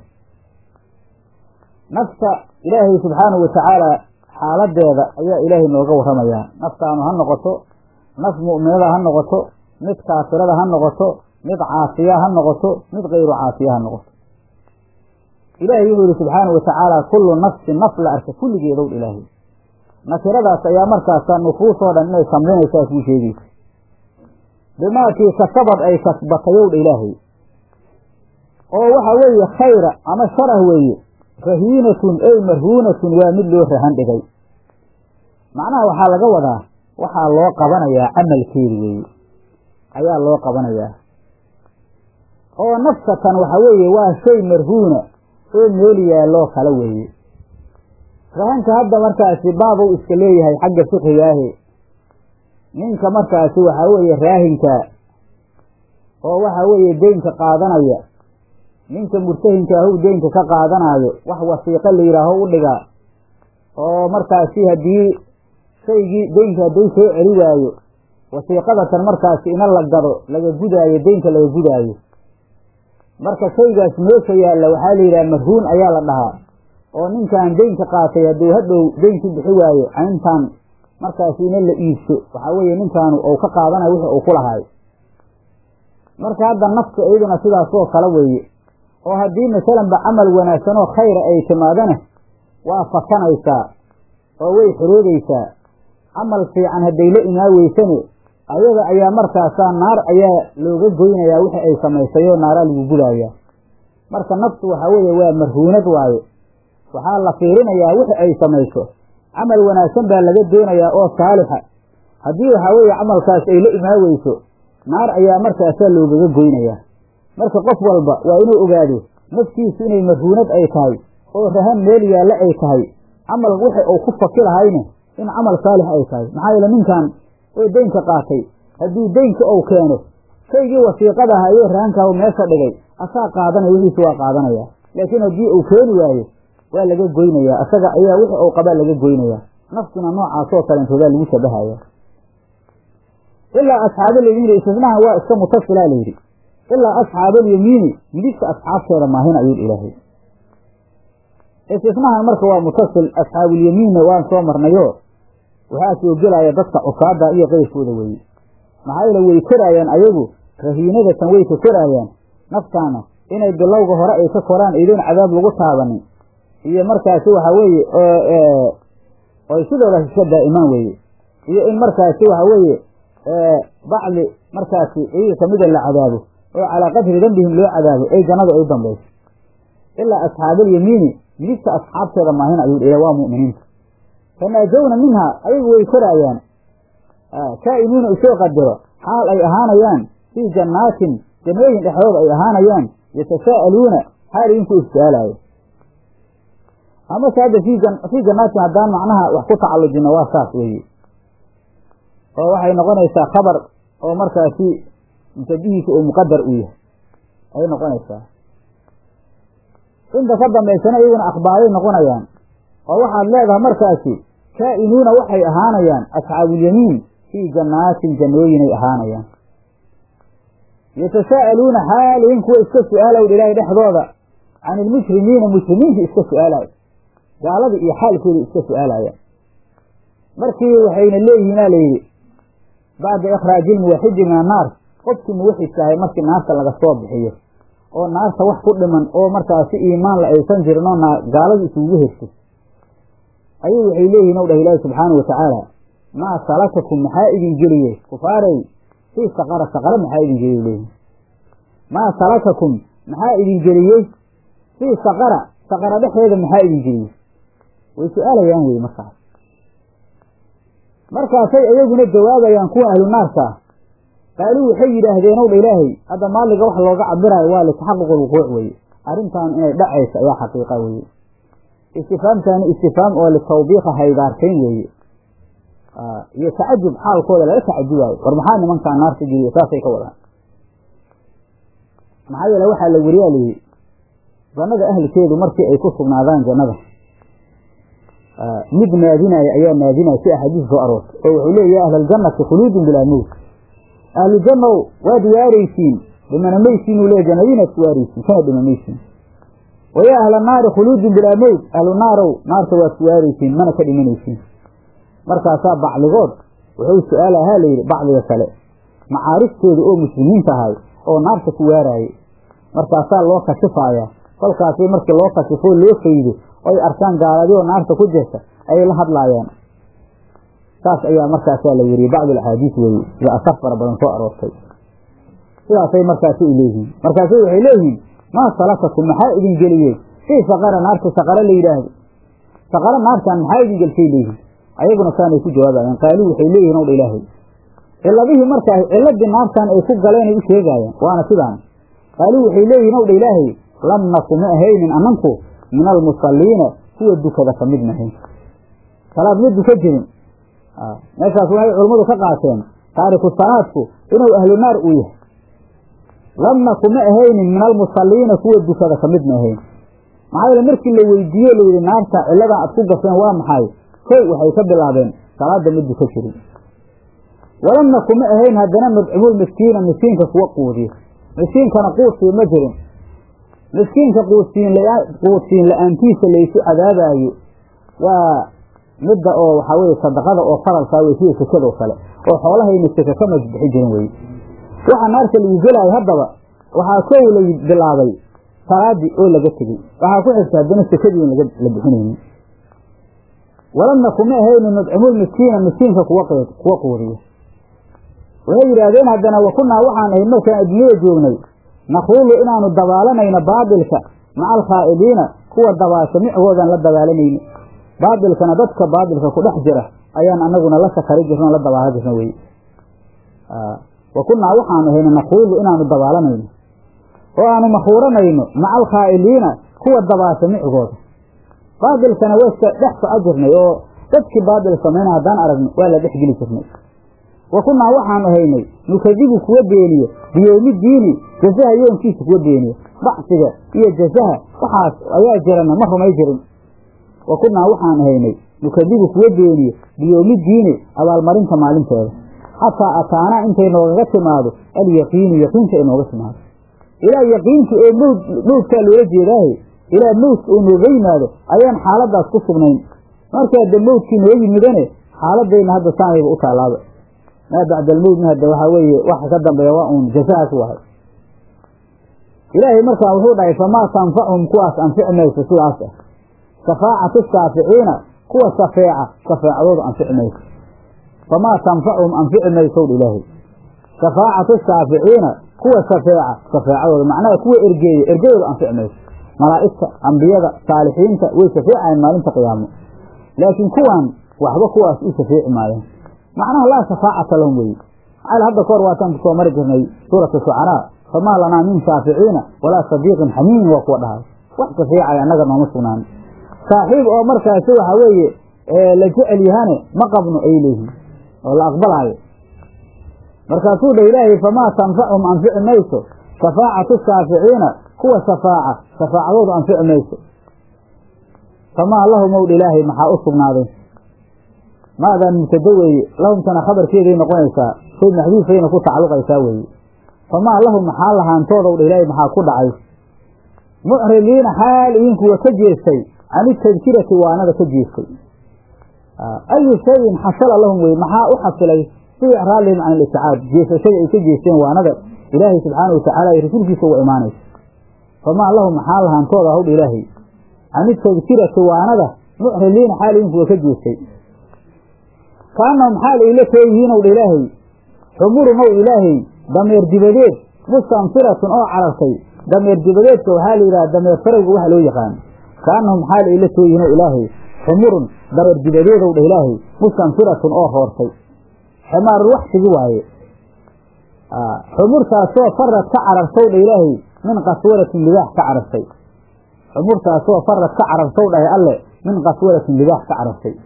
nafta ilaahay subxaanahu watacaala xaaladeeda ayaa ilaahay nooga warramayaa naftaanu ha noqoto naf mu'minada ha noqoto mid kaafirada ha noqoto mid caasiya ha noqoto mid kayru caasiya ha noqoto ilaahay wuxuu yihi subxaanahu watacaala kullu nafsin naf la arka kulligeedow ilaahay nakiradaas ayaa markaasa nufuusoo dhan inay samlinaysaa kuu sheegaysa bimaakii kasabad ay kasbatayowdha ilaahay oo waxa weeye khayra ama sharah weeye rahiinatun ey marhuunatun waa mid loo rahan dhigay macnaha waxaa laga wadaa waxaa loo qabanayaa camalkeedi weeye ayaa loo qabanayaa oo nafsatan waxa weeye waa shay marhuuna oo meel yaalloo kale weeye rahanka hadda markaasi baabow iska leeyahay xagga fiqigaahe ninka markaasi waxaa weeye raahinka oo waxaa weeye deynka qaadanaya ninka murtahinka ahu deynka ka qaadanaayo wax wasiiqo la yidhaaho u dhigaa oo markaasi haddii shaygii deynka hadduu soo celi waayo wasiiqadatan markaasi ina la gado laga gudaayo deynka laga gudaayo marka shaygaas meesha yaalla waxaa la yidhaha marhuun ayaa la dhahaa oo ninkan deynka qaatay hadduu hadhow deynkii bixi waayo cayntan markaasi ina la iibso waxaa weeye ninkaanu uu ka qaadanayo wixii uu ku lahaayo marka hadda nafta iyaduna sidaasoo kale weeye oo haddii masalanba camal wanaagsan oo khayra ay timaadana waa fakanaysaa oo way xoroodaysaa camal fiican hadday la imaa weysane ayaga ayaa markaasaa naar ayaa looga goynayaa wixii ay samaysay oo naaraa lagu gudayaa marka naftu waxaa weeye waa marhuunad waaye waxaa la fiirinayaa wixi ay samayso camal wanaagsan baa laga doonayaa oo saalixa haddii waxaa weeye camalkaas ay la imaa weyso naar ayaa markaasaa loogaga goynayaa marka qof walba waa inuu ogaado naftiisu inay marhuunad ay tahay oo rahan meel yaalla ay tahay camal wixi uu ku faki lahayne in camal saalix ay tahay maxaa yeele ninkan oo deynka qaatay haddii deynka uu keeno shaygii wasiiqada aha iyo rahankaa meesha dhigay asaa qaadanaya wixiisu waa qaadanaya laakiin haddii uu keeni waayo waa laga goynayaa isaga ayaa wixi uu qabaa laga goynayaa naftuna noocaasoo kalentoodaa lagu shabahaya ilaa asxaabalyamiini istisnaha waa iska mutasilaa layidhi ilaa asxaabalyamiini midigta asxaabteeda maahin ayuu ilaahay istisnahan marka waa mutasil asxaabulyamiinna waan soo marnayo waxaa soo gelaya dadka cusaada iyo qeyrkooda weeye maxaa yeele way koraayaan ayagu rahiinadatan way ka koraayaan naftaana inay bilowga hore ay ka koraan idoon cadaab lagu taabanin iyo markaasi waxaa weeye oy sidoodaas iska daa'imaan weeye iyo in markaasi waxaa weeye bacdi markaasi iyaga kamida la cadaabo oo calaa qadri dembihim loo cadaabo ay jannada ay u dambayso ilaa asxaabalyamiini midigta asxaabteeda maahin ayuu ila waa mu'miniinta fanaajowna minhaa ayagu way koraayaan kaa'inuuna usoo qadaro xaal ay ahaanayaan fii jannaatin jannooyin dhexdooda ay ahaanayaan yatasaa'aluuna xaal idinku is-su'aalaayo amase hadda fii jannaatin haddaan macnaha wax ku tacallujino waa saas weeye oo waxay noqonaysaa khabar oo markaasi musabihiisa uu muqadar u yahay ayay noqonaysaa inta ka dambaysana iyaguna akhbaaray noqonayaan oo waxaad leedahay markaasi kaa'inuuna waxay ahaanayaan asxaabulyamiin fii jannaatin jannooyinay ahaanayaan yatasaa'aluuna xaalihin kuwa iska su-aalaw ilaahay dhexdooda can ilmushrimiina mushrimiinta iska su-aalayo gaaladii iyo xaalkooda iska su-aalayaan markii waxayna leeyihiinaa layidhi bacda ikhraaji ilmuwaxidi min annaar qofkii muwaxidkaahay markii naarta laga soo bixiyo oo naarta wax ku dhiman oo markaasi iimaan la aysan jirin oo gaaladu isugu herto ayuu waxay leeyihin ow dhah ilaahi subxaana watacaala maa salakakum maxaa idin geliye kufaarey fii saqara saqara maxaa idin geliye leeyihin maa salakakum maxaa idin geliyey fii saqara saqara dhexdeeda maxaa idin geliyey way su-aalayaan wey markaas markaasay iyaguna jawaabayaan kuwa ahlu naarka ah qaaluu waxay yidhaahdeen ow dha ilaahay hadda maaliga wax looga cabiraayo waa litaxaquq lwuquuc weeye arrintan inay dhacaysa ayaa xaqiiqa weeye istifaamtaani istifaam oo litawbiiqa haydaartayn weeye iyo tacajub xaalkooda laga tacajubaayo war maxaa nimankaa naarta geliya saasay ka wadaan maxaa yeele waxaa la weriyaa layidhi jannada ahlikeedu markii ay ku sugnaadaan jannada mid naadinaya ayaa naadinaya si axaadiis soo aroortay oo wuxuu leeya ya ahla aljannati khuluudun bilaa mowt ahlu jannow waad waaraysiin dhimana maysiinuu leeya jannadiinaad ku waaraysiin kana dhima maysiin wayaa ahla naari khuluudun bilaa mowt ahlu naarow naarta waad ku waaraysiin mana ka dhimanaysiin markaasaa bacdigood wuxuu su-aalahaa layidhi bacdiga kale macaariftooda oo muslimiinta ahay oo naarta ku waaraayay markaasaa loo kashifayaa kolkaasi markii loo kashifoo loo faydo oy arkaan gaaladii oo naarta ku jirta ayay la hadlaayaan saas ayaa markaasaa la weriyey bacdu axaadiis weeye iyo asar fara badan soo aroortay sidaasay markaasi u leeyihiin markaasay waxay leeyihiin maa salakakum maxaa idin geliyey fii saqara naarta saqara la yidhaahdo saqara naartan maxaa idin gelshay leeyihiin ayaguna saanay ku jawaabayaan qaaluu waxay leeyihin ow dha ilaahay ciladihii markaa ciladii naartan ay ku galeenay u sheegaayaan waana sidaan qaaluu waxay leeyihin ow dha ilaahay lam naku ma ahaynin ananku min almusalliina kuwa dukada ka mid nahay salaad ma duka jirin meeshaas waxay culammadu ka qaateen taariku salaadku inuu ahlu naar uu yahay lamna kuma ahaynin min almusalliina kuwa dukada ka mid ma ahayn maxaa yeele markii la weydiiye layidhi naarta cilladan aad ku gasheen waa maxay kow waxay ka bilaabeen salaada ma duka jirin walamna kuma ahayn haddana madcumul miskiina miskiinka kuwa quudiya miskiinkana quudsiin ma jirin miskiinka quudsiin quudsiin la-aantiisa laysu cadaabaayo waa midda oo waxaa weye sadaqada oo faralkaa wey sida sekadoo kale oo xoolahayna seka ka masbixi jirin weye waxaa naarta lagu gelaayo haddaba waxaa kow la bilaabay salaadii oo laga tegey waxaa ku xigta haddana sekadii la bixinaynin walamna kuma ahayni nudcimul miskiina miskiinka kuwa kuwa quudiya waxay yidhaahdeen haddana wakunaa waxaan ahayd markaan adduunyada joognay nakuulu inaanu dabaalanayno baabilka maca alkhaa'idiina kuwa dabaasha micgoodan la dabaalanayno baabilkana dadka baabilka ku dhex jira ayaan anaguna la sakari jirno la dabaala jirno weye wakunaa waxaanu ahayna nakuulu inaanu dabaalanayno oo aanu makhuuranayno maca alkhaa'iliina kuwa dabaasha micgooda baabilkana wayska dhex soco jirnay oo dadkii baabil samayna haddaan aragno waa la dhex geli jirnay wa kunnaa waxaanu haynay nukadibu kuwa beeniye biyowmi diini jasaha yoonkiisa kuwa beeniye bacsiga iyo jasaha waxaas ayaa jirana ma rumay jirin wa kunnaa waxaanu haynay nukadibu kuwa beeniye biyowmi diini abaalmarinta maalinteeda xataa ataanaa intay noogaga timaado alyaqiinu yaqiinta ay nooga timaado ilaa yaqiinta oo mowd mowdkaa loola jeedaahe ilaa mowdka uu nooga yimaado ayaan xaaladaas ku sugnayn markaa de mowdkii noo yimidane xaaladayna hadda saanayba u taalaaba maa bacda almowdna hadda waxaa weeye waxa ka dambeeya waa uun jasahaas wahay ilaahay markaa wuxuu dhahay famaa tanfachum kuwaas anfici mayso sidaas ah shafaacatu shaaficiina kuwa shafeeca shafeecadooda anfici mayso famaa tanfachum anfici maysow dha ilaahay shafaacatu shaaficiina kuwa shafeeca shafeecadooda macnaha kuwa ergeeya ergeyooda anfici mayso malaa'igta ambiyada saalixiinta way shafeecayan maalinta qiyaamo laakiin kuwan waxba kuwaas u shafeeci maayaan macnaha laa shafaacata lahum weye maxaa hadda kahor waataan ku soo mari jirnay suurata shucaraa famaa lanaa min shaaficiina walaa sadiiqin xamiimin waa kuwa dhahay wax shafeecaya annaga nooma sugnaan saaxiib oo markaasi waxaa weeye la jecel yahane ma qabno ay leeyihiin oo la aqbalaayo markaasuu dha ilaahay famaa tanfachum anfici mayso shafaacatu shaaficiina kuwa shafaaca shafaacadooda anfici mayso famaa lahum ow dha ilaahay maxaa u sugnaaday maadan mubtado weeye lahumtana khabarkeeday noqonaysaa shay maxduufayna ku tacalluqaysaa weeye famaa lahum maxaa lahaantoodaw dha ilaahay maxaa ku dhacay mucrimiina xaal idinkuwa ka jeestay can itadkirati waanada ka jeestay ayu shayin xasala lahum weye maxaa u xasilay fii icraadihim can iliticaad jeesashada ay ka jeesteen waanada ilaahay subxaana watacaala ay rasuulkiisa uga imaanaysa famaa lahum maxaa lahaantooda hawdha ilaahay can itadkirati waanada mucrimiina xaal idinkuwa ka jeestay kaanahum xaal ay la tooyihiinow dha ilaahay xumurun ow ilaahay dameer dibadeed mustanfiratun oo carartay dameer dibadeedka waxaa la yidhaha dameer farowga waxa loo yaqaano kaanahum xaal ay la tooyihiinow ilaahay xumurun dameer dibadeedow dha ilaahay mustanfiratun oo hoortay ximaarul waxsigi waaye xumurtaasoo farad ka carartow dha ilaahay min qaswaratin libaax ka carartay xumurtaasoo farad ka carartow dhahay alle min qaswaratin libaax ka carartay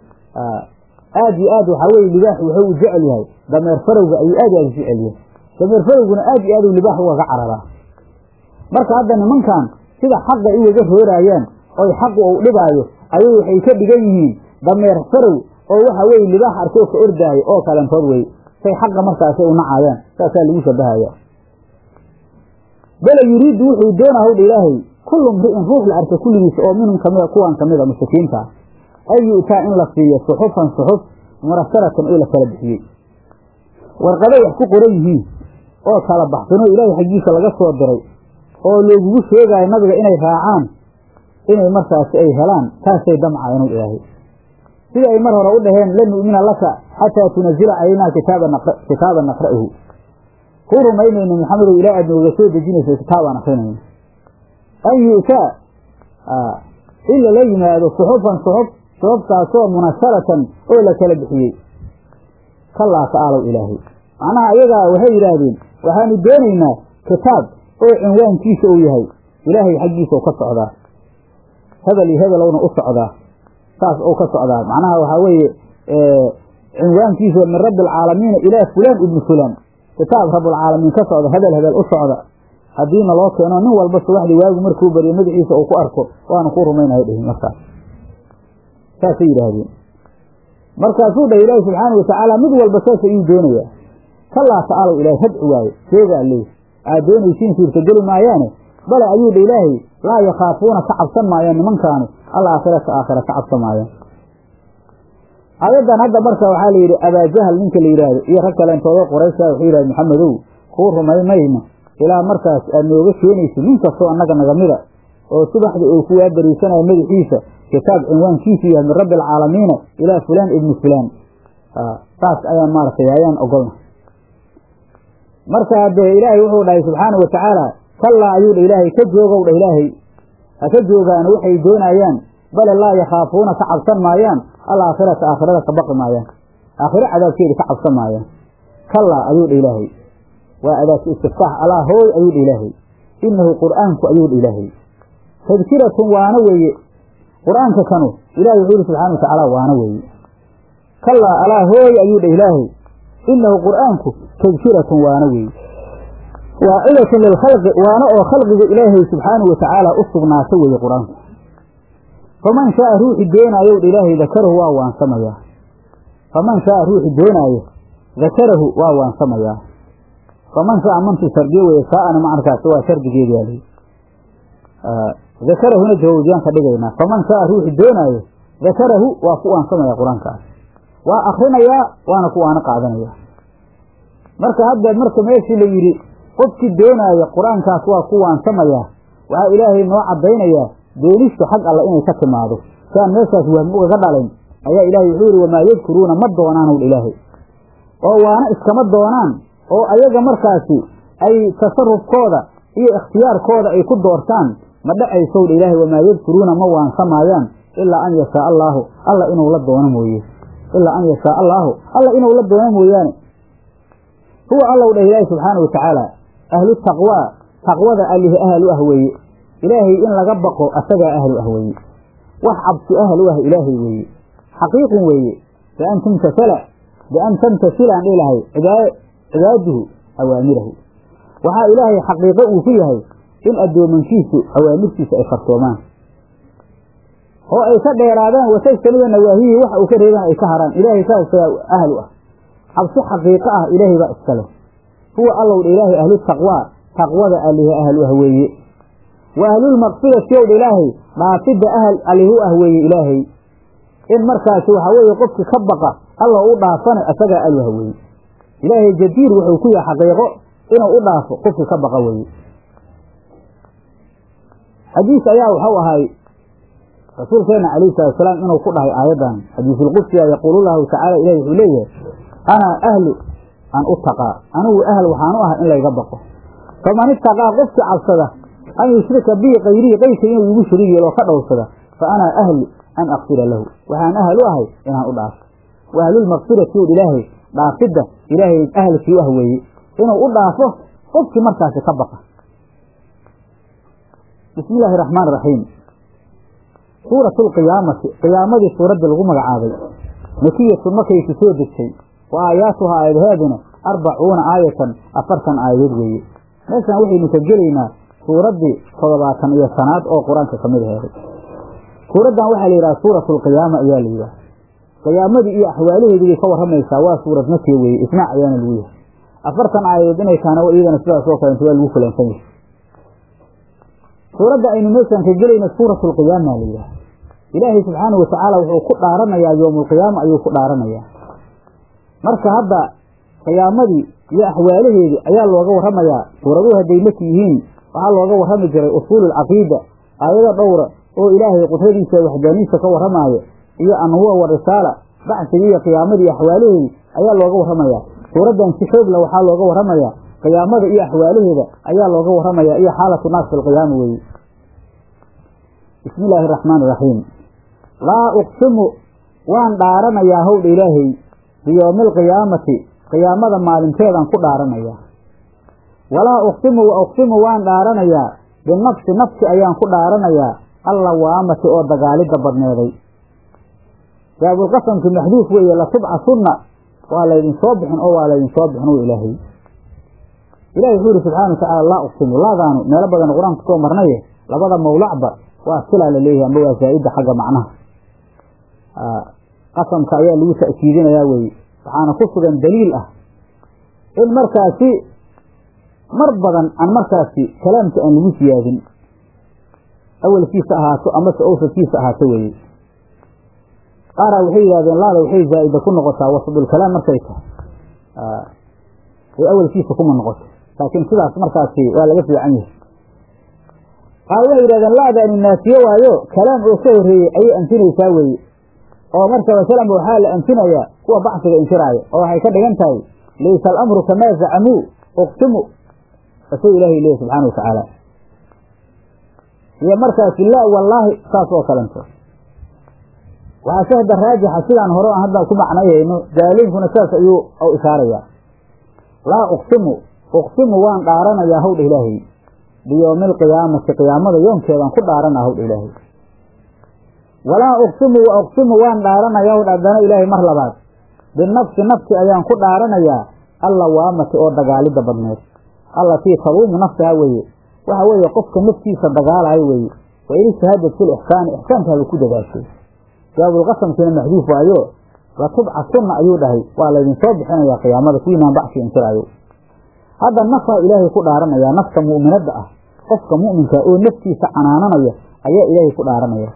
aad iyo aad waxaa weye libaaxu wuxuu u jecel yahay dameer farowga ayuu aad aad u jecel yahay dameer farowguna aad iyo aad u libaax ugaga cararaa marka hadda nimankan sida xaqa iyaga roorayaan oy xaqu uu dhibaayo ayay waxay ka dhigan yihiin dameer farow oo waxa weye libaax arkoo ka ordaayo oo kalentood wey say xaqa markaasay u nacayaan saasaa lagu shabahaya bala yuriidu wuxuu doonaa howdha ilaahay kullu mri'in ruux la arka kulligiisa oo minhum kamida kuwan kamida mushrikiinta an yu'taa in la siiyo suxufan suxuf murasharatan oo la kala bixiyey warqado wax ku qoran yihiin oo kala baxsanoo ilaahay xaggiisa laga soo diray oo loogugu sheegaayo nabiga inay raacaan inay markaasi ay helaan taasay damcayan ilaahay sida ay mar hore u dhaheen lan nu'mina laka xataa tunazila calaynaa kitaaban naqra'uhu ku rumaynayno maxamedow ilaa aad nooga soo dejinayso kitaabaan akrinayno an yu'taa in lala yimaado suxufan suxuf suxuftaasoo munasharatan oo la kala bixiyey kalaa ta'aalow ilaahay macnaha ayagaa waxay yidhaahdeen waxaanu doonaynaa kitaab oo cinwaankiisa uu yahay ilaahay xaggiisa u ka socdaa hebel iyo hebelowna u socdaa saas ou ka socdaa macnaha waxaa weeye cinwaankiisa min rabbi alcaalamiina ilaa fulaan ibni fulaan kitaab rabulcaalamiin ka socda hebel hebel u socda haddiina loo keeno nin walba subaxdii waagu markuu bariyo magaciisa uu ku arko waanu ku rumaynahay dhihin markaas saasay yidhaahdeen markaasuu dhah ilaahi subxaana watacaala mid walba saas ayuu doonayaa kalaa ta'alow ilaahay hadci waaye sheegaa leey aad doonaysiin suurtageli maayaane bale ayuu dha ilaahay laa yakhaafuuna ka cabsan maayaan nimankaanu alaakhirata aakhira ka cabsan maayaan aayaddan hadda marka waxaa layidhi abaajahal ninka la yidhaahdo iyo rag kalentooda qoraysa wuxuu yidhahd maxamedow kuu rumay mayno ilaa markaas aad nooga keenaysid nin kastoo annaga nagamida oo subaxda uu ku waabariisanaya madaxiisa kitaab cinwaankiisu yahay min rabbi alcaalamiina ilaa fulaan ibni fulaan saas ayaan maaragtay ayaan ogolna marka dee ilaahay wuxuu dhahay subxaana wa tacaala kallaa ayuu dha ilaahay ka joogow dha ilaahay ha ka joogaano waxay doonayaan bale laa yakhaafuuna ka cabsan maayaan alaakhirata aakhirada ka baqi maayaan aakhiro cadaabkeeda ka cabsan maayaan kallaa ayuu dha ilaahay waa adaatu istiftaax alaa hooy ayuu dha ilaahay inahu qur'aanku ayuu dha ilaahay tadkiratun waana weeye qur'aanka kanu ilahay wuxuu yihi subxana wa tacaala waana weeye kallaa alaa hooy ayuu dha ilaahay inahu qur'aanku tadkiratun waana weeye waacidatun lilkhalqi waana oo khalqiga ilaahay subxaana wa tacaala u sugnaata weeye qur-aanku faman shaaa ruuxi doonaayow dha ilaahay dakarahu waa waansamayaa faman shaaa ruuxi doonaayo dakarahu waa waansamayaa faman shaaa mantu shardiye weeye shaa'ana macankaasi waa shardigeedi yaa lihi dakarahuna jawaabiyaan ka dhigaynaa faman shaaa ruuxi doonaayo dakarahu waa ku waansamaya qur-aankaas waa akrinayaa waana ku waana qaadanaya marka hadda marka meeshii la yidhi qofkii doonaayo qur-aankaas waa ku waansamayaa waxaa ilaahay noo caddaynayaa doonistu xag alla inay ka timaado si aan meeshaas wahmi ugaga dhalayn ayaa ilaahay wuxuu yidhi wamaa yadkuruuna ma doonaan owdha ilaahay oo waana iskama doonaan oo ayaga markaasi ay tasarufkooda iyo ikhtiyaarkooda ay ku doortaan ma dhacaysowdha ilaahay wamaa yadkuruuna ma waansamaayaan ilaa an yashaa allaahu alla inuu la doono mooye ilaa an yashaa allaahu alla inuu la doono mooyaane huwa allow dhah ilaahi subxaana wa tacaala ahlu taqwaa taqwada allihi ahal u ah weeye ilaahay in laga baqo asagaa ahlu ah weeye wax cabsi ahal u ah ilaahay weeye xaqiiqun weeye bian tumtasala bian tamtasilaan dhilahay cibaaduhu awaamirahu waxaa ilaahay xaqiiqo uu ku yahay in addoomankiisu awaamirtiisa ay farsoomaan oo ay ka dheeraadaan wasajtaniba nawaahihi waxa uu ka reebaan ay ka haraan ilaahay saasaa ahlu ah cabsi xaqiiqo ah ilaahay baa iskale huwa allowdha ilaahay ahlu taqwaa taqwada allihi ahlu ah weeye wa ahlulmaqfirati owdha ilaahay dhaafidda ahal allihu ah weeye ilaahay in markaasi waxaa weeye qofki ka baqa alla u dhaafana asagaa ahlu ah weeye ilaahay jadiir wuxuu ku yahay xaqiiqo inuu u dhaafo qofki ka baqa weeye xadiis ayaa waxau ahay rasuulkeena calayhi salatusalaam inuu ku dhahay aayaddan xadiisulqudsiga yaquulu lahu tacaala ilahi wuxuu leeyahay anaa ahlu an utaqaa anigu ahl waxaan u ah in layga baqo faman itaqaa qofkii cabsada an yushrika bii kayrihi qayrka inuu igu shariig yeelo oo ka dhowrsada fa anaa ahlu an akfira lahu waxaan ahal u ahay inaan u dhaafo wa ahlulmaqfirati u ilaahay dhaafidda ilaahay ahalkii u ah weeye inuu u dhaafo qofkii markaasi ka baqa bismi illaahi raxmaan raxiim suuratu lqiyaamati qiyaamadii suuraddii lagu magacaabay makiyatun markaysu soo degtay wa aayaatuha aayadaheeduna arbacuuna aayatan afartan aayadood weeye meeshaan waxaynu ka gelaynaa suuraddii toddobaatan iyo sanaad oo qur-aanka ka mid aheeday suuraddan waxaa la yidhaha suuratu alqiyaama ayaa la yidhaha qiyaamadii iyo axwaalaheedii bay ka warramaysaa waa suurad makiya weeye ismaac ayaana lagu yahay afartan aayadood inay taana iyadana sidaas oo kalenta waa lagu kulansan yahay suuradda aynu meeshaan ka gelayna suuratu alqiyaama la yidhaha ilaahay subxaanahu watacaala wuxuu ku dhaaranayaa yowmaalqiyaama ayuu ku dhaaranayaa marka hadda qiyaamadii iyo axwaalaheedii ayaa looga warramayaa suuraduhu hadday maki yihiin waxaa looga warrami jiray usuululcaqiida aayado dhowra oo ilaahay qudradiisa waxdaaniisa ka warramaaya iyo annuwa wa risaala bacsigii iyo qiyaamadii iyo axwaalaheedii ayaa looga warramayaa suuraddan si xoogla waxaa looga warramayaa qiyaamada iyo axwaalaheeda ayaa looga warramayaa iyo xaalatu naas filqiyaama weeye bismi illaahi araxmaan iraxiim laa uqsimu waan dhaaranayaa howdha ilaahay biyowmi alqiyaamati qiyaamada maalinteedaan ku dhaaranayaa walaa uqsimu wa uqsimu waan dhaaranayaa binafsi nafsi ayaan ku dhaaranayaa allawaamati oo dagaalidda badneeday jawaabulqasamki maxduuf weeye latubcasunna waa laydin soo bixin oo waa laydin soo bixin u ilaahay ilahi wuxuu yihi subxana watacaala laa uqsimu laadaanu meelo badan qur-aanka kusoo marnaye labada mawlacba waa silaa la leeyahay amba waa zaa'ida xagga macnaha qasamka ayaa lagu ta'kiidinayaa weeye waxaana ku sugan daliil ah in markaasi mar badan aan markaasi kalaamka aan lagu siyaadin awalkiisa ahaato amase awsadkiisa ahaato weeye qaaraa waxay yidhahdeen laada waxay zaa'ida ku noqotaa wasadulkalaam markay tahay ee awalkiisa kuma noqoto laakiin sidaas markaasi waa laga fiican yahay qaar waxay yidhahdeen laadaani naafiye waayo kalaam oo ka horreeyey ayay anfinaysaa weeye oo marka masalanba waxaa la anfinayaa kuwa bacsiga inkiraaya oo waxay ka dhigan tahay laysa alamru kamaa zacamuu uqsimu asuu ilaahay leeyahy subxaana wa tacaala iyo markaasi laa wallaahi saas oo kalento waxaa shahda raajixa sidaan hore aan hadda ku macnayayno jaaliinkuna saas ayuu u ishaarayaa laa uqsimu uqsimu waan dhaaranayaa hawdha ilaahay biyowmi alqiyaamati qiyaamada yoonkeedaan ku dhaaranaa hawdha ilaahay walaa uqsimu wa uqsimu waan dhaaranayaa hawdha haddana ilaahay mar labaad binafsi nafsi ayaan ku dhaaranayaa allawaamati oo dagaalidda badneed allatii taluumu nafsaha weeye waxa weeye qofka naftiisa dagaalayo weeye wa in ijtahadad fil ixsaani ixsaankaaba ku dadaashay jawaabulqasamkiina maxduuf waayo latubcasunna ayuu dhahay waa laydinsoo bixinayaa qiyaamada kuwiinaan bacsi inkiraayo hadda nafaa ilaahay ku dhaaranayaa nafta mu'minadda ah qofka mu'minka oo naftiisa canaananaya ayaa ilaahay ku dhaaranaya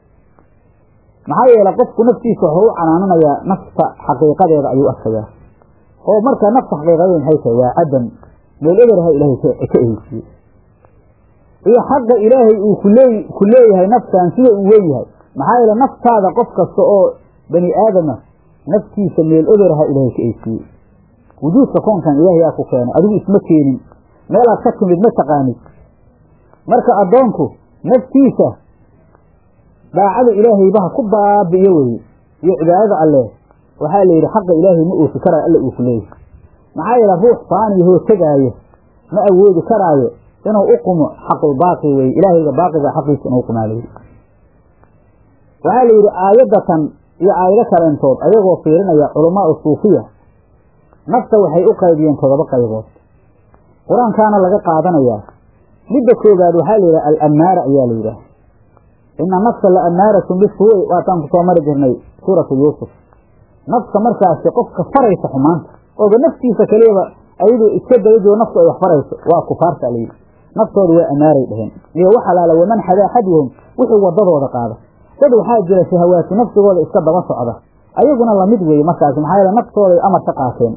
maxaa yeele qofku naftiisa waxuu u canaananayaa nafta xaqiiqadeeda ayuu arkayaa oo marka nafta xaqiiqadeeda maxay tahay waa cadam meel eberha ilaahay ka eheysiye iyo xaqa ilaahay uu kulee ku leeyahay naftan sida uu weyn yahay maxaa yeele naftaada qof kasta oo bani aadama naftiisa meel eberha ilaahay ka eysiye wujuudka koonkan ilaahay yaa ku keenay adigu isma keenin meelaad ka timid ma taqaanid marka addoonku naftiisa daacada ilaahayba ha ku baabi'iyo weye iyo cibaadada alleh waxaa la yidhi xaqa ilaahay ma oofi karaayo alla uu ku leeyahay maxaa yeele ruux faaniyahoo tegaayo ma awoodi karaayo inuu u qumo xaqulbaaqi weye ilaahayga baaqiga xaqiisa inuu qumaalayo waxaa la yidhi aayadatan iyo aayado kaleentood ayagoo fiirinaya culamaau suufiya nafta waxay u qaybiyeen todoba qaybood qur-aankaana laga qaadanayaa midda koobaad waxaa la yidhaha alammaara ayaa la yidhaha ina nafsa la ammaaratun bisuu'i waataan ku soo mari jirnay suuratu yuusuf nafta markaasi qofka faraysa xumaanta ooba naftiisa kaliyaba ayadoo iska dabajoo naftu ay wax farayso waa kufaarta la yidhi naftooda waa ammaaray dheheen iyo wax alaala waman xadaa xadyahum wixii wadadooda qaada dad waxaa jira shahawaati nafsigooda iska daba socda ayaguna lamid weeye markaasi maxaa yeele naftooday amar ka qaateen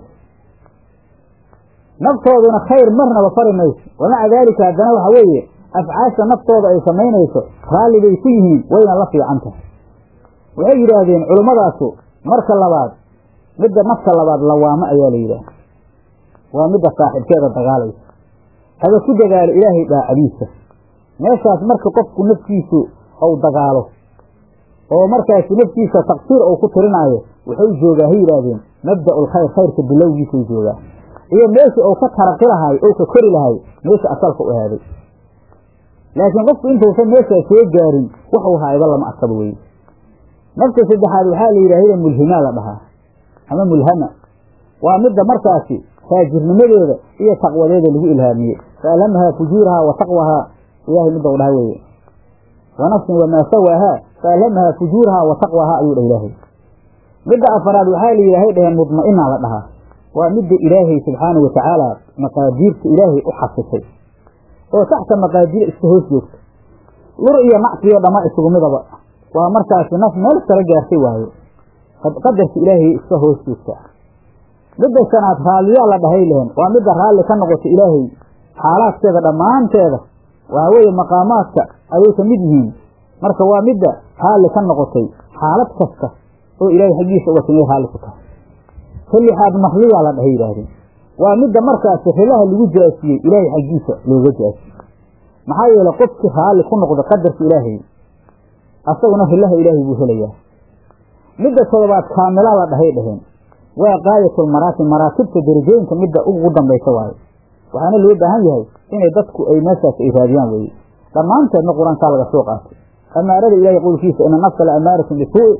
naftooduna khayr marnaba fari mayso wamaca daalika haddana waxa weeye afcaasha naftooda ay samaynayso raalli bay ku yihiin wayna la fiican tahay waxay yidhaahdeen culummadaasi marka labaad midda nafka labaad lawaamo ayaa la yidhaah waa midda saaxibkeeda dagaalaysa haba ku dadaalo ilaahay daacadiisa meeshaas marka qofku naftiisu ou dagaalo oo markaasi naftiisa taqsiir ou ku tirinaayo waxay joogaa ha yidhaahdeen mabda'ul khayr khayrka bilowgiisay joogaa iyo meeshii ou ka taraqi lahay ou ka kori lahay meesha asalka u ahaaday laakiin qofku intuusan meeshaa soo gaarin waxuu haayba lama arkaba weye nafta saddexaad waxaa la yidhaahda mulhimaa la dhahaa ama mulhama waa midda markaasi faajirnimadeeda iyo taqwadeeda lagu ilhaamiyey faalhamahaa fujuurahaa wa taqwahaa ilahay midda u dhaha weeye wa nafsin wamaa sawaahaa faalhamahaa fujuurahaa wa taqwahaa ayuu dhah ilaahay midda afaraad waxaa la yidhahay dhaheen mudma'inaa la dhahaa waa midda ilaahay subxaana wa tacaala maqaadiirta ilaahay u xasisay oo taxta maqaadira iska hoos joogta lur iyo nacsiyo dhamma isugu midaba waa markaasi naf meel sare gaartay waayo qadarka ilaahay iska hoos joogta midda shanaad raalliyaa la dhahay lehen waa midda raalli ka noqota ilaahay xaalaadkeeda dhammaanteeda waxaa weeye maqaamaadka ayay ka mid yihiin marka waa midda raalli ka noqotay xaalad kasta oo ilaahay xaggiisa uga timay raalli ku tahay ka lixaad mahliyaa la dhahay yidhaahdeen waa midda markaasi rilaha lagu jaasiyey ilaahay xaggiisa looga jaasiyey maxaa yeele qofkii raalli ku noqda qadarka ilaahay asaguna rilaha ilaahay buu helayaa midda todobaad kaamilaa la dhahay dhaheen waa qaayatul maraatib maraatibta derajooyinka midda ugu dambaysa waayo waxaana loo baahan yahay inay dadku ay meeshaas ay raadiyaan weye dhammaanteedna qur-aankaa laga soo qaatay amaarada ilahay qowlkiisa ina nafsa la amaaratun bisuu'i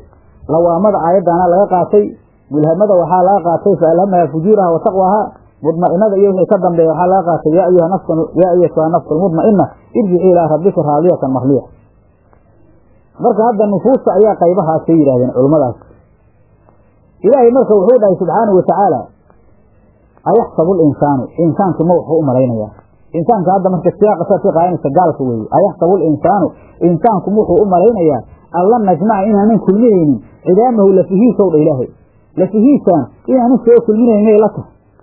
lawaamada aayaddaana laga qaatay mulhamada waxaa laga qaatay fa alhamaha fujuuraha wa taqwaha mudma'inada iyo wixii ka dambeeya waxaa laga qaatay yaa ayuha nafs yaa ayatuha nafsu almudma'ina irjici ilaa rabbika raadiyatan marliya marka hadda nufuusta ayaa qaybahaasay yidhahdeen culummadaas ilaahay marka wuxuu dhahay subxaanahu watacaala ayaxsabu linsaanu insaanku ma wuxuu u malaynayaa insaanka hadda marka siyaaqa saad ka qaadanaysa gaalka weeye ayaxsabu linsaanu insaanku ma wuxuu u malaynayaa alla najmaca inaanan kulminaynin cidaamahu lafihiisow dha ilaahay lafihiisaan inaanan soo kulminaynay la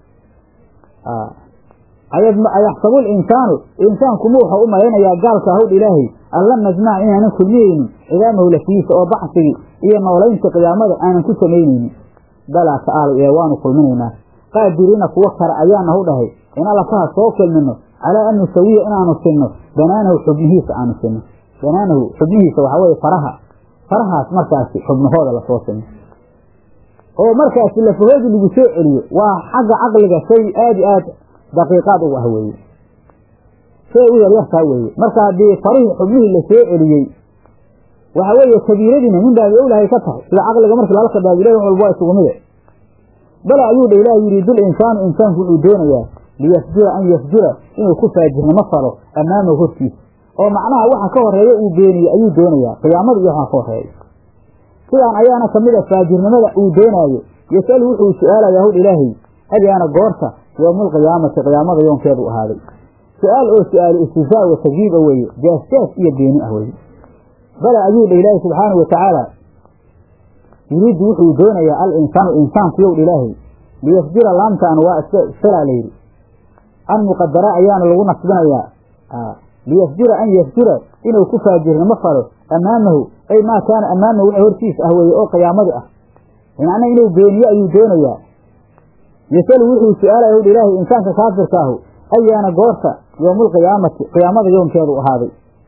tahay ayaxsabu linsaanu insaanku ma wuxuu u malaynayaa gaalka hawdha ilaahay alla najmaca inaanan kulminaynin cidaamahu lafihiisa oo baxsigii iyo noolaynta qiyaamada aanan ku samaynaynin balaa ta'aala ee waanu kulminaynaa qaadiriina kuwo kale ayaana hu dhahay in allafaha soo kulmino calaa an nusawiya inaanu sinno banaanahu xubnihiisa aanu sinno banaanahu xubnihiisa waxaa weeye faraha farahaas markaasi xubnahooda lasoo sinno oo markaasi lafahoodii lagu soo celiyo waa xagga caqliga shay aad i aad daqiiqaad ugu ah weeye shay u yaryartaa weeye marka haddii farihii xubnihii la soo celiyey waxa weeye kabiiradiina min baabi owlahay ka tahay sida caqliga markii lala kabaabilahy wax walba waa isugu mide bala ayuu dha ilaah yidhi dul insaanu insaanku wuxuu doonayaa liyasjura an yasjura inuu ku faajirnimo falo ammaamahu hortiisa oo macnaha waxa ka horeeya uu beeniye ayuu doonayaa qiyaamada iyo waxa ka horeeya sidaan ayaana kamid a faajirnimada uu doonaayo yasalu wuxuu su-aalayaa howdh ilaahay adiana goorta yowmaalqiyaamati qiyaamada yoonkeedu ahaaday su-aal oo su-aalu istihzaa wa tagyiib a weeye jaasjaas iyo beeni ah weye bala ayuu dha ilaahay subxaanau watacaala yuriidu wuxuu doonayaa al insaanu insaanku yow dha ilaahay liyasjura laamtaan waa isilaa layidhi an muqadara ayaana lagu nasbinayaa liyasjura an yasjura inuu ku faajirnimo falo amaamahu ay maa kaana amaamahu waxa hortiisa ah weeye oo qiyaamadi ah macna inuu beeniyo ayuu doonayaa yasalu wuxuu su-aalaya wdha ilaahay insaanka kaafirkaahu ayaana goorta yowmaalqiyaamati qiyaamada yoonkeedu ahaaday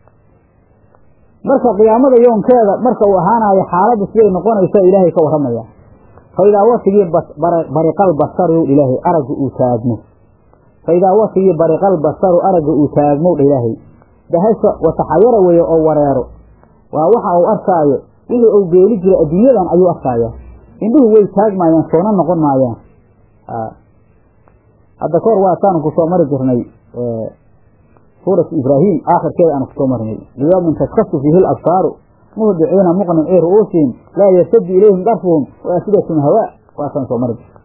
marka qiyaamada yoonkeeda marka uu ahaanayo xaaladda siday noqonaysa ilaahay ka warramaya fa idaa watigii bariqal basaru ilaahay aragga uu taagmo fa idaa watigii bariqal basaru aragga uu taagmow dha ilaahay dahasha wataxayara weeye oo wareero waa waxa uu arkaayo wixii uu beeli jiray adduunyadan ayuu arkaaya indhuhu way taagmaayaan soona noqon maayaan hadda kahor waataanu kusoo mari jirnay suuratu ibraahim aakhirkeeda aanu kusoo marnay liyawmin taskasu fiihi labsaaru muhdiciina muqnicii ru'uusihim laa yartadu ilayhim darfuhum waafidatum hawaa waataan soo mari jirnay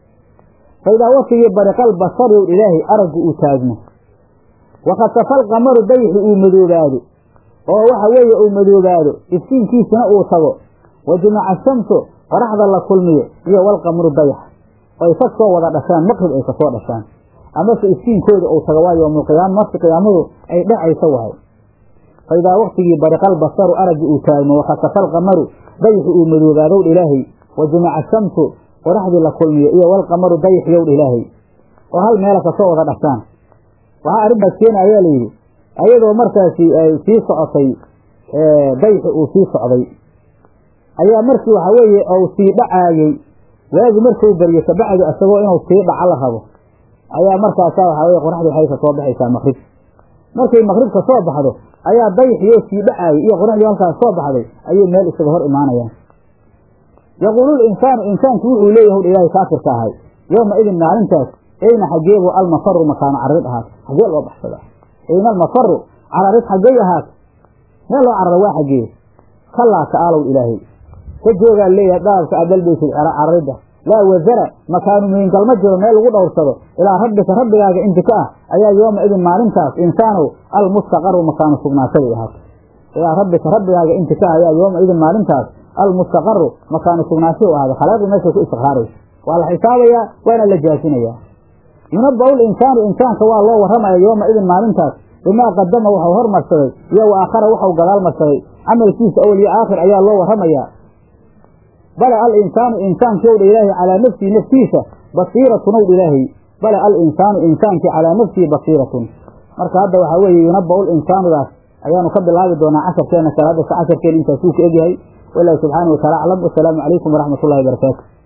fa idaa watigii bariqal basarow ilaahay araggu uu taagmo wakasafal qamaru dayxi uu madoobaado oo waxa weeye uu madoobaado iftiinkiisina uu tago wa jumaca shamsu qoraxda la kulmiyo iyo walqamru dayax oy ka soo wada dhashaan maqrib ay kasoo dhashaan amase iftiinkooda uu tago waa yowmulqiyaama marka qiyaamadu ay dhacaysa wahay fa idaa waktigii bariqal basaru araggi uu taagmo wakasafal qamaru dayxi uu madoobaadowdha ilaahay wa jumaca shamsu qoraxdii la kulmiyo iyo walqamaru dayxiyowdha ilaahay oo hal meela kasoo wada dhashaan waxaa arrintaas keena ayaa layidhi ayadoo markaasi ay sii socotay dayxi uu sii socday ayaa markii waxa weeye uu sii dhacaayey waagi markuu baryo kabacdi isagoo inuu sii dhaco la rabo ayaa markaasa waxaa weye qoraxdii waxay ka soo baxaysaa maqrib markay maqrib ka soo baxdo ayaa dayxiyo sii dhacaayey iyo qoraxdii halkaas soo baxday ayay meel isaga hor imaanayaan yaquulu linsaanu insaanku wuxuu leeyahy wdha ilaahay kaafirka ahay yowma idin maalintaas eyna xageebu almafaru makaano cararid ahaat xagee loo baxsada eyna almafaru cararid xaggey ahaat meel loo carara waa xagee kalaa ta'aalow ilaahay ka joogaa leeyahay dhaabka aad dalbaysid cararidda laa wasara makaanu meyngalma jiro meel lagu dhowrsado ilaa rabbika rabbigaaga inti ka ah ayaa yooma idin maalintaas insaanow almustaqaru makaanu sugnaanshaday ahaat ilaa rabbika rabbigaaga inti ka ah ayaa yooma idin maalintaas almustaqaru makaanu sugnaanshahu ahaaday khalaaqdii meeshay ku istiqraaraysa waa la xisaabayaa waana la jaasinayaa yunabau linsaanu insaanka waa loo warramaya yooma idin maalintaas bimaa qadama waxau hormarsaday iyo wa aakhara waxau gadaal marsaday camalkiisa awel iyo aakhir ayaa loo warramayaa bala al insaanu insaankiowdha ilaahay calaa nafsihi naftiisa basiiratun owdha ilaahay bala al insaanu insaankii calaa nafsihi basiiratun marka hadda waxaa weeye yunabau linsaanudaas ayaanu ka bilaabi doonaa casharkeena kale hadda se casharkeena intaasuu ka egyahay walaahi subxaana wa taala aclam wasalaamu calaykum waraxmat ullahi barakaatu